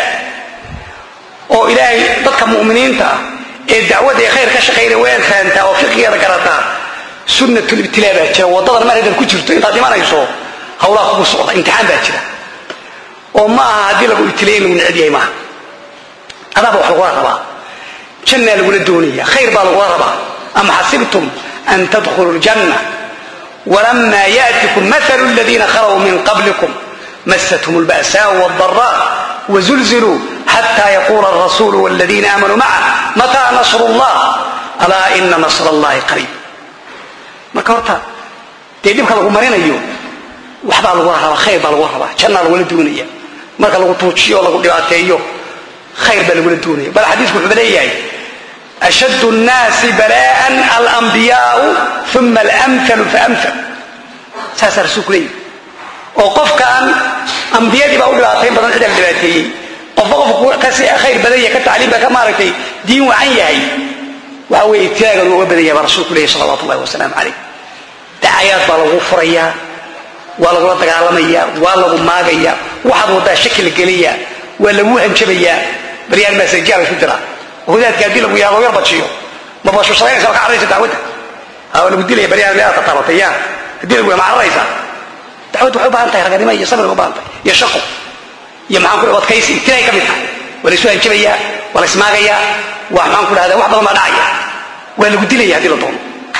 A: oo ilaahay dadka mu'miniinta ah ee dacwadda ee khayr ka shaqaynaya waa inaad fahantaa oo fiqigeeda garataa sunnatulibtilaa baa jira waddadan mar haddaad ku jirto intaad dhimanayso hawlaha kugu socda imtixaan baa jira oo ma aha haddii lagu ibtilay in lagu neceb yahay maaha adaaba wax lagula rabaa jannaa lagula doonaya khayr baa lagula rabaa am xasibtum an tadkhuluu ljanna walama yaatikum maalu aladiina khalow min qablikum masathum lba'saau wاldaraa wazulziluu xata yaquula alrasuulu wاladiina aamanuu maca mataa nasru llah alaa ina nasr allahi qariib marka horta dee dhibka lagu marinayo waxbaa lagula rabaa khayr baa lagula rabaa jannaa lagula doonaya marka lagu tuujiyo o lagu dhibaateeyo khayr baa lagula doonaya bal xadiisku wuxuuba leeyahay ashad nnaasi bala'an alambiyaau uma alamhalu faamhal saasaa rasuulku leeyahy oo qofkan ambiyadii baa u dhibaatayn badan cid ala dhibaateeyey qofba qofku kasi khayr badan yahay ka tacliim baa ka maaragtay diin wacan yahay waxa weeye ibtilaagan uga badan yahay baa rasuulku leeyahy salawatu ullahi wasalaamu calayh dacayaad baa lagu furayaa waa lagula dagaalamayaa waa lagu maagayaa waxaad waddaa shaki la geliyaa waa lagu hanjabayaa baryaan maasajiyaa la isu diraa wadaadka haddii lagu yaado yar bajiyo ma bashushadaynaysa ma ka carraysa dacwadda haa lagu dilaya baryaan meelaad tataabatay yaa haddii lagu ma carraysa dacwaddu waxay u baahan tahay raganimo iyo sabir u baahan tahay iyo shaqo iyo maxaan ku adkaysi ibtilaay ka mid tahay waa la isu hanjabayaa waa la ismaagayaa waa maxaan ku dhahdaa wax badan baa dhacaya waa lagu dilaya haddii la doono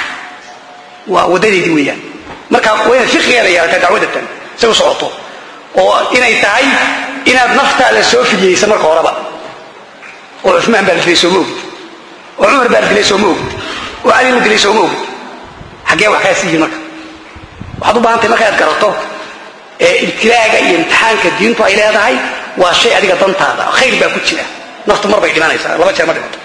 A: waa waddadeedii weeyaan marka waa inaad fiqigeeda yeelataa dacwadatan say u socoto oo inay tahay inaad naftaada soo fidiyeysa marka horeba oo cumaan baa la dilay sooma ogid oo cumar baa la dilay sooma ogid oo cali la dilay sooma ogid xaggee wax kaasi yihiin marka waxaad u baahantay marka aad garato ee ibtilaaga iyo imtixaanka diintu ay leedahay waa shay adiga dantaada khayr baa ku jira naftu mar bay dhimanaysaa laba jeer ma dhimato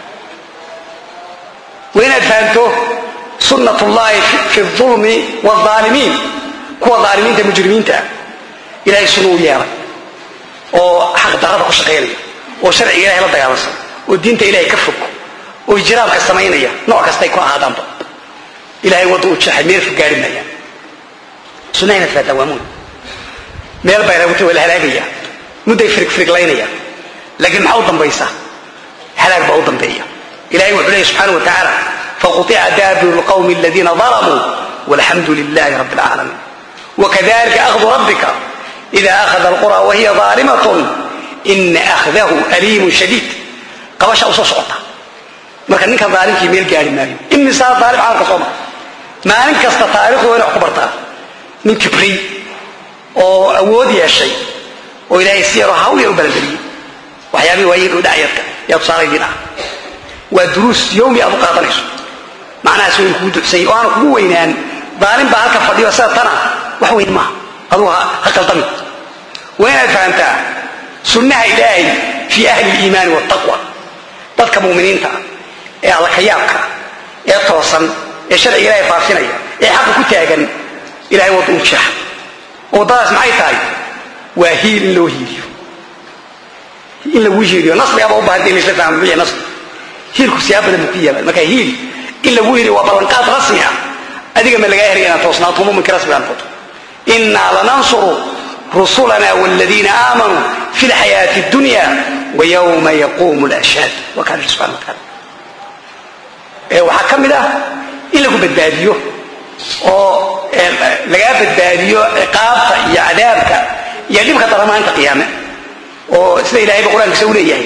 A: waa inaad fahanto sunnat ullahi fi ulmi waalimiin kuwa aalimiinta mujrimiinta ah ilahay sunna u yeelay oo xaq darada ku shaqaynaya oo sharciga ilahay la dagaalansan oo diinta ilahay ka fog oo ijraamka samaynaya nooc kastay ku ahaadaanba ilahay wadda u jeexay meel fog gaari maayaan sunnaha inaad fahataa waa muhim meel bay raguta waa la halaagaya mudday firigfiriglaynaya laakiin maxaa u dambaysa halaag baa u dambeeya ilahay wuxuu leeyahy subxaana wa tacaala فقطع دابر القوم الذين ظلموا والحمد لله رب العالمين وكذلك أخذ ربك إذا أخذ القرى وهي ظالمة إن أخذه أليم شديد قبش أو صوتا marka ninka daalimkii meel gaari maayo imisaa daalim caalamka soo mara maalin kasta taariikhdu waa inay kubartaa nin kibriy oo awood yeeshay oo ilaahay si yaroo hawl yar u balangeliyey waxyaabihii waayeen u dhacyadka yaa tusaalaydin ah waa duruus yowmi aad u qaadanayso macnahaas wayn kugu ducsay oo aanu kugu weynaan daalim baa halka fadhiyo sida tana wax weyn maaha adugu ha qaldami waa inaad fahamtaa sunnaha ilaahay fii ahli liimaani waltaqwa dadka muminiinta ah ee alla ka yaabka ee toosan ee sharciga ilahay faafinaya ee xaqa ku taagan ilahay wadda u jeexa waddadaas maxay tahay waa hiil in loo hiiliyo in lagu hiiliyo nasrigaaba u bahanta in laisla fahmo bici nasri hiilku siyaa badan buu ku yaabaa marka hiil in lagu hiiliyo waa ballanqaad rasmi ah adiga ma lagaa helaya inaad toosnaato muminka rasmiga noqoto innaa lanansuru rusulana waladiina aamanuu fi lxayaati اdunya wayowma yaquumu lashhaad waa kaa ihi subxana wa taala waxaa ka mid ah in lagu badbaadiyo oo lagaa badbaadiyo ciqaabta iyo cadaabka iyo dhibka daramaanta qiyaame oo sida ilahayba qur-aankiisa u leeyahay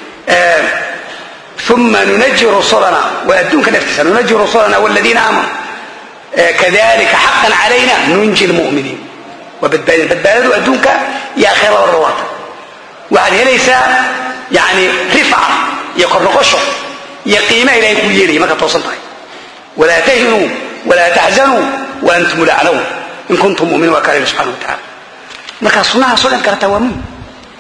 A: uma nunaji rusulana waa adduunka naftiisa nunaji rusulana waladiina aamanuu kadalika xaqan calayna nunji lmuminiin waa badbaadin badbaadadu adduunka iyo akhira labadaba waata waxaad helaysaa yani rifca iyo kornoqosho iyo qiimaha ilahay kuu yeelaya markaad toosan tahay walaa tahinuu walaa taxzanuu waantum laclown in kuntum muminiin waa kaa lehi subxana wa tacala markaa sunnahaasoo dhan garataa waa muhim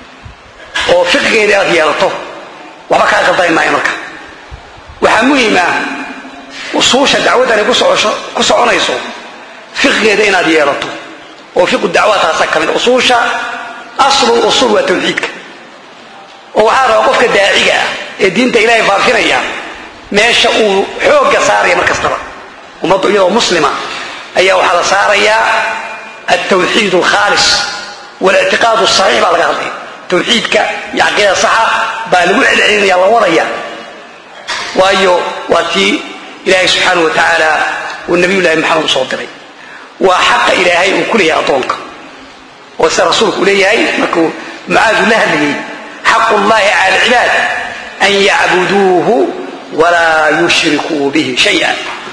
A: oo fiqigeeda aad yeelato waxba kaa qaldami maayo marka waxaa muhiima usuusha dacwaddani ku soconayso fiqigeeda inaad yeelato oo fiqu dacwa taasa ka mid usuusha aslul usuul waa tawxiidka oo waxaa rabaa qofka daaciga ah ee diinta ilaahay faafinaya meesha uu xoogga saaraya mar kastaba ummaddu iyadoo muslima ayaa waxaa la saarayaa altawxiid alkhaalis walictiqaad asaxiix baa laga hadlaya tawxiidka iyo caqiida saxa baa lagu celcelinaya la wadaya waayo waa tii ilaahay subxaanau wa tacaala uu nabiyullahi maxamed usoo diray waa xaqa ilaahay uu ku leeyahay addoonka oo sida rasuulku uu leeyahay markuu mucaadu la hadlayay xaqu llahi cala alcibaad an yacbuduuhu walaa yushrikuu bihi shaya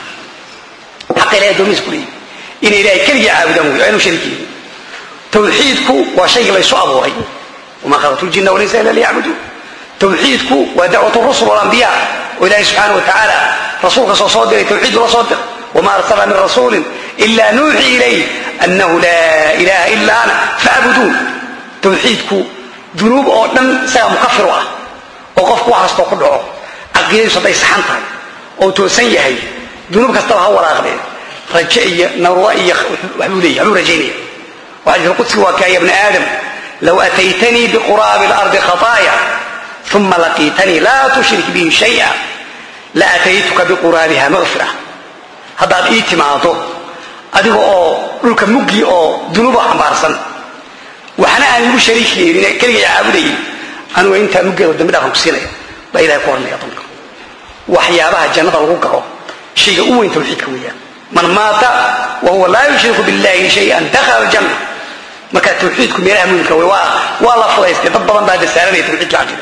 A: xaqa ilahay addoomihiisa ku leeyahay inay ilahay keligii caabudaan wey aynu sharikiyin tawxiidku waa shaygii laysu abuuray wama khalaqtu ljinna walaysa ila liyacbuduun tawxiidku waa dacwat rusul walambiya oo ilahay subxaana wa tacaala rasuulka soo soo diray tawxiid ula soo diray wma arsalna min rasuuli ila nuuxii ilayh anahu laa ilaha ila ana facbuduun tawxiidku dunuub oo dhan isagaa mukafiru ah oo qofku wax kastoo ku dhaco caqiidadiisu hadday saxan tahay oo toosan yahay dunuub kastaba ha waraaqdeen raje iyo narwa iyo waxbuu leeyahy waxbuu rajaynaya waxaa qudsiga waa kaaya bna aadam low ataytanii biquraabi اlardi khطaaya uma laqiitanii laa tushrik bihi shaya laataytuka biquraabiha maqfira haddaad ii timaado adiga oo dhulka muggi oo dunuuba xambaarsan waxna aan igu shariik yeelin keligay caabudayin anuga intaa muggeeda dambi dhaafan ku siinaya baa ilahay ku hornaya addoonka waxyaabaha jannada lagu galo shayga u weyn tawxiidka weeyaan man maata wa huwa laa yushriku billahi shayan dakhala aljanna marka tawxiidku meelaha muhimka wey waa waa la fudaystay dad badan baa dasaaranaya tawxiidka caqiida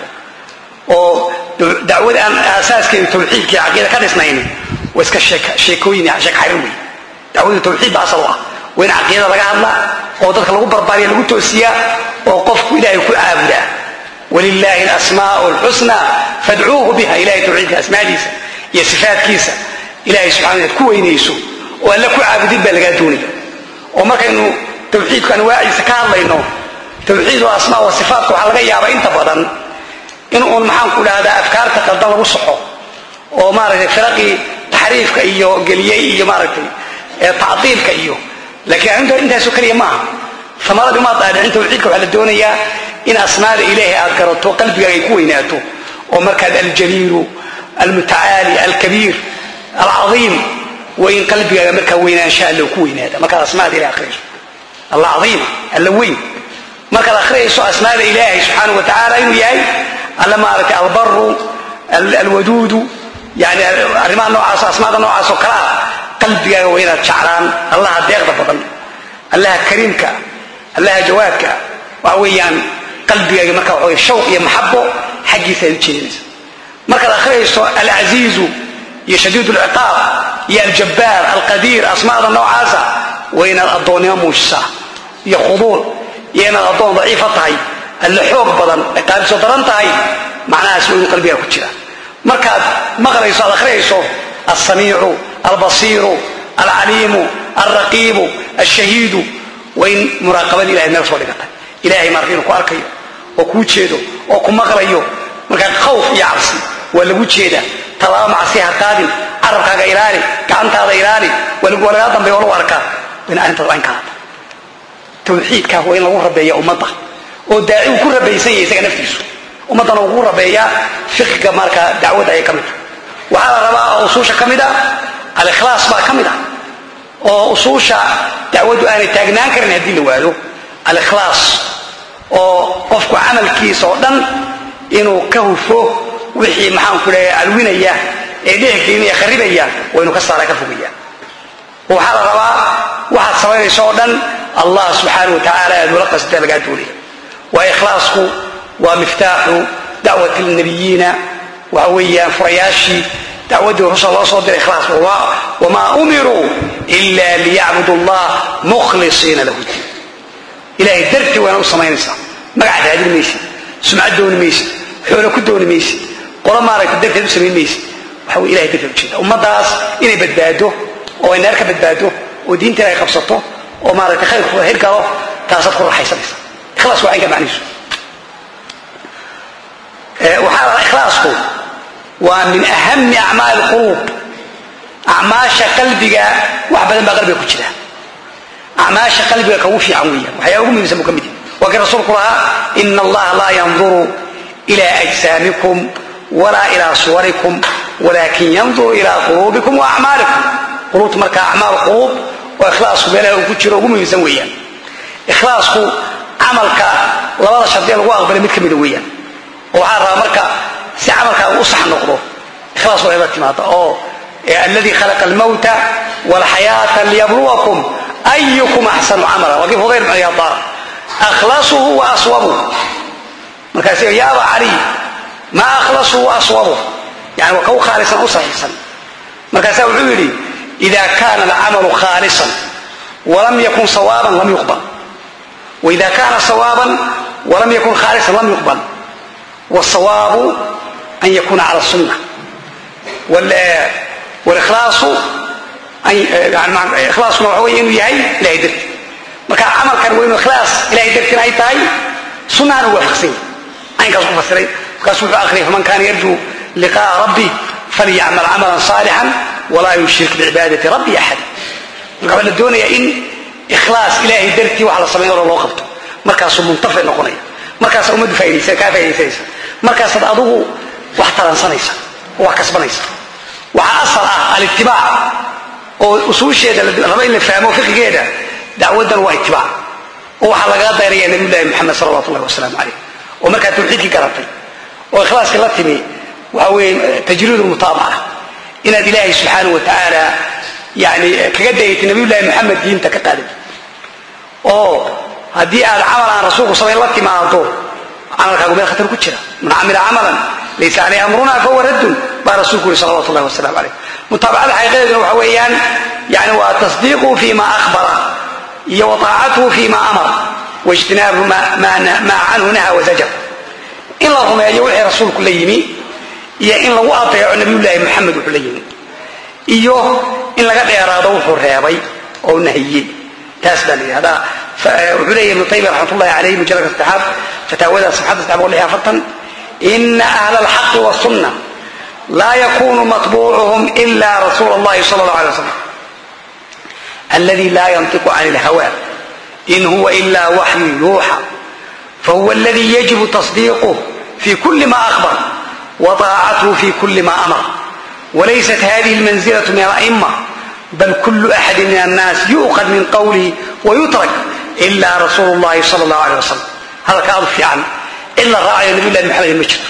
A: oo dacwada aan asaaskeedu tawxiidkii caqiida ka dhisnayn waa iska sheekooyin sheek xarir wey dacwadu tawxiid ba asal u ah waa in caqiidada laga hadlaa oo dadka lagu barbaariya lagu toosiyaa oo qofku ilaahay ku caabudaa walilahi alasmaau alxusna fadcuuhu biha ilahay tawxiidka asmaadiisa iyo sifaadkiisa ilahay subxana inaad ku weynayso oo alla ku caabudin baa lagaa doonaya oo markaynu tawxiidku anwaaciisa ka hadlayno tawxiid oo asmaa wa sifaatka waxaa laga yaabaa inta badan in uun maxaanku dhahdaa afkaarta qaldan lagu soxo oo maaragtay firaqii taxriifka iyo geliyey iyo maaragtay tacdiilka iyo laakiin arrinta intaasoo keliya maaha amaradi umaad dhaadhicin tawxiidka waxaa la doonayaa in asmaada ilaahay aad garato qalbigaaga ay ku weynaato oo markaad aljaliilu almutacaali alkabiir alcaiim waa in qalbigaaga markaa weynaansha alla ku weynaada markaad asmaada ilahay akhriyayso alla caiima alla weyn markaad akhriyayso asmaada ilaahay subxaana wa tacaala inuu yahay alla maaragtay albaru alwaduudu yani arrimaha noocaas asmaada noocaas oo kale ah qalbigaaga waa inaad jeclaan allaha deeqda badan allaha kariimka allaha jawaadka waxa weeyaan qalbigaaga marka waxa wey shawq iyo maxabo xaggiisa aad u jeedinaysa markaad akhriyayso alcasiizu iyo shadiid lciqaab iyo aljabbaar alqadiir asmaada noocaasa waa inaad addoonnimo muujisaa iyo khuduuc iyo inaad addoon daciifa tahay alle xoog badan ciqaabiso daran tahay macnahaas waa inuu qalbigaa ku jira markaad maqlayso aad akhriyayso alsamiicu albasiiru alcaliimu alraqiibu alshahiidu waa in muraaqabada ilahay meel soo dhigata ilahay marka inuu ku arkayo oo kuu jeedo oo ku maqlayo markaa khawf iyo cabsi waa lagu jeeda tallaabo macsi ha qaadin carabkaaga ilaali gacantaada ilaali waa lagaa dambeya oo lagu arkaa waa in arrintaas waa in kalata tawxiidkaa waa in lagu rabeeya ummadda oo daaci uu ku rabaysan yahay isaga naftiisu ummaddana uu ku rabeeyaa fiqiga markaa dacwadda ayay ka mid tahay waxaa la rabaa oo usuusha ka mid ah alikhlaas baa ka mid ah oo usuusha dacwaddu aanay taagnaan karin haddii la waado alikhlaas oo qofku camalkiisa oo dhan inuu ka hufo wixii maxaanku leeya alwinaya ee dhexgelinaya kharibaya waa inuu ka saara ka fogaya waxaa la rabaa waxaad samaynayso oo dhan allah subxaana wa tacaala aad ula qasda lagaa doonaya waa ikhlaasku waa miftaaxu dacwati lnabiyiina waxa weeyaan furayaashii dacwaddii rusul loo soo diray ikhlaas wamaa umiruu ila liyacbudu allah mukhlisiina lahu diin ilahay dartii waana u samaynaysaa magac raadin maysid sumcad dooni maysid xoolo ku dooni maysid qolo maaragta darteed u samayn maysid waxa wey ilahay darteed ujeeda ummaddaas inay badbaado oo ay naar ka badbaado oo diinteeda ay qabsato oo maaragtay khayrkooda hirgalo taasaad ku raaxaysanaysa ikhlaas waa aynka macnihiisu waxaa la ikhlaasku waa min ahami acmaali quluub acmaasha qalbiga wax badan baa qalbiga ku jira acmaasha qalbiga kagu fiican weeyaan waxyaa ugu muhiimsan buu ka mid yahay waa kii rasuulku lahaa ina allaha laa yanduru ila ajsaamikum walaa ilaa suwarikum walakin yanduru ilaa quluubikum wa acmaalikum quluubta markaa acmaal quluub oo ikhlaasku meelaha uu ku jiro ugu muhiimsan weeyaan ikhlaasku camalka labada shardiya lagu aqbalay mid ka mida weeyaan oo waxaa rabaa marka si camalkaagu u sax noqdo ikhlaas waa ila timaada oo alladii khalaqa almawta walxayaata liyabluwakum ayukum axsanu camala waa kii fudayl bn ciyaad akhlasuhu wa aswabuh markaas ya aba caliy maa akhlasuhu wa aswabuh yani waa kau khaalisan u saxiixsan markaasaa wuxuu yidhi ida kana alcamalu khaalisan walam yakun sawaaban lam yuqbal waida kana sawaaban walam yakun khaalisan lam yuqbal wsawaabu an yakuna cala sunna wlkhlaasu ikhlaaskuna waxa wey inuu yahay ilahay darti marka camalkan waa inu ikhlaas ilahay dartina ay tahay sunnaana waafaqsan yahy caynkaas ku fasiray markaasu wuxuu akhriyay faman kana yarjuu liqa'a rabbi falyacmal camalan saalixan walaa yushrik bicibaadati rabbi axad marka waxaa la doonayaa in ikhlaas ilahay dartii wax la samayn oro loo qabto markaasuu muntafic noqonaya markaasa ummaddu faa'idaysa kaa faa'idaysanaysa markaasaad adugu wax taransanaysa oo wax kasbanaysa waxaa asal ah alitibaac oo usuusheeda raba in la fahmo fiqigeeda dacwaddan waa itibaac oo waxaa lagaga dayraya nabiy llahi moxamed salawatu ullahi wasalaamu calayh oo markaa tawxiidkii garatay oo ikhlaaskii la timi waxa weeye tajriid lmutaabaca inaad ilaahay subxaanahu wa tacaala yani kaga dayatay nabiy llahi moxamed diinta ka qaaday oo haddii aad camal aan rasuulku samayn la timaado camalkaagu meel khatar ku jira man camila camalan laysa caleyh amruna fahuwa raddun baa rasuulku yuri salawatu llahi wasalam caleyh mutaabacada xaqiiqadeeduna waxa weeyaan yani waa tasdiiquhu fi ma akhbara iyo wa taacatuhu fi ma amara waijtinaabu maa canhu naha wazajar in la rumeeyo wixii rasuulku la yimi iyo in lagu adeeco nabiyullaahi moxamed wuxuu la yimi iyo in laga dheeraado wuxuu reebay oo nahiyey taas baa la yidhahdaa wuxuu leeyahy ibnu taymiya raxmat ullahi caleyh mujalladka saddexaad fataawada safxadda saddex boqol lix afartan ina ahla alxaqi wasunna laa yakunu matbuucuhum ila rasuula allahi sala allah alay wasalam aladi laa yantiqu can ilhawa in huwa ila waxyu yuuxa fahuwa aladi yajibu tasdiiquh fi kuli ma akhbar wa taacatuhu fi kuli ma amar walaysat hadihi almanzilatu min ala'ima bal kulu axadi min annaas yu'qad min qawlihi wayutrak ila rasuulu llahi sala allahu aleyh wasalam hadalka aadu fiican cid la raacayo nabiy llahi maxamed ma jirto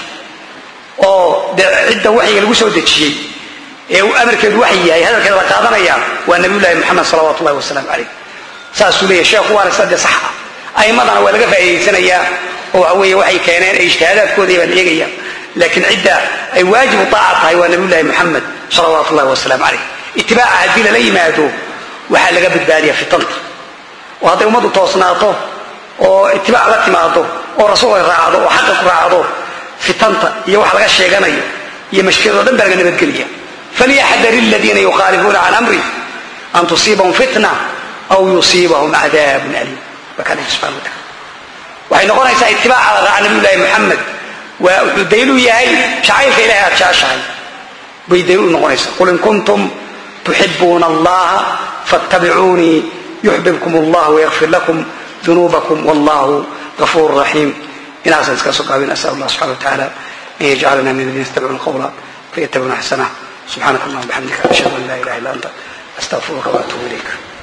A: oo de cidda waxyiga lagu soo dejiyey ee uu amarkeedu waxyi yahay hadalkeeda la qaadanaya waa nabiy llahi moxamed salawatu llahi wasalaamu caleyh saasuu leeyahy sheekhu waana sida dee sax ah a'imadana waa laga faa'iidaysanayaa oo waxa weeye waxay keeneen ee ijtihaadaadkoodii baa la eegaya laakiin cidda ay waajibu taaca tahay waa nabiy llahi moxamed salawaatu llahi wasalaamu caleyh itibaaca haddii lala yimaado waxaa laga badbaadiya fitanta oo hadday ummaddu toosnaato oo itibaac la timaado oo rasuulka raacdo oo xaqa ku raacdo fitanta iyo wax laga sheeganayo iyo mashkilado dhan baa laga nabadgelaya falyaxdar aladiina yukhaalifuuna can amri an tusiibahum fitna aw yusiibahum cadaabun aliim waa kaa lehi subxana wa tacala waxay noqonaysaa itibaaca la raaca nabiy llahi moxamed waa wuxuu daliil u yahay shacayrka ilahay aad jeceshahay bay daliil u noqonaysaa qul in kuntum tuxibuuna allaha fattabicuunii yuxbibkum allah wayakfir lakum dunuubakum wallahu gafuur raxiim inaasaan iska soo gaabin asal allah subxana wa tacaala an yajcalana min aladiina yatabicuuna qawla fayattabicuuna axsanah subxaanaka allahuma bixamdika ashhadu an laa ilaha illa anta astaqfiruka waatuubu ilayk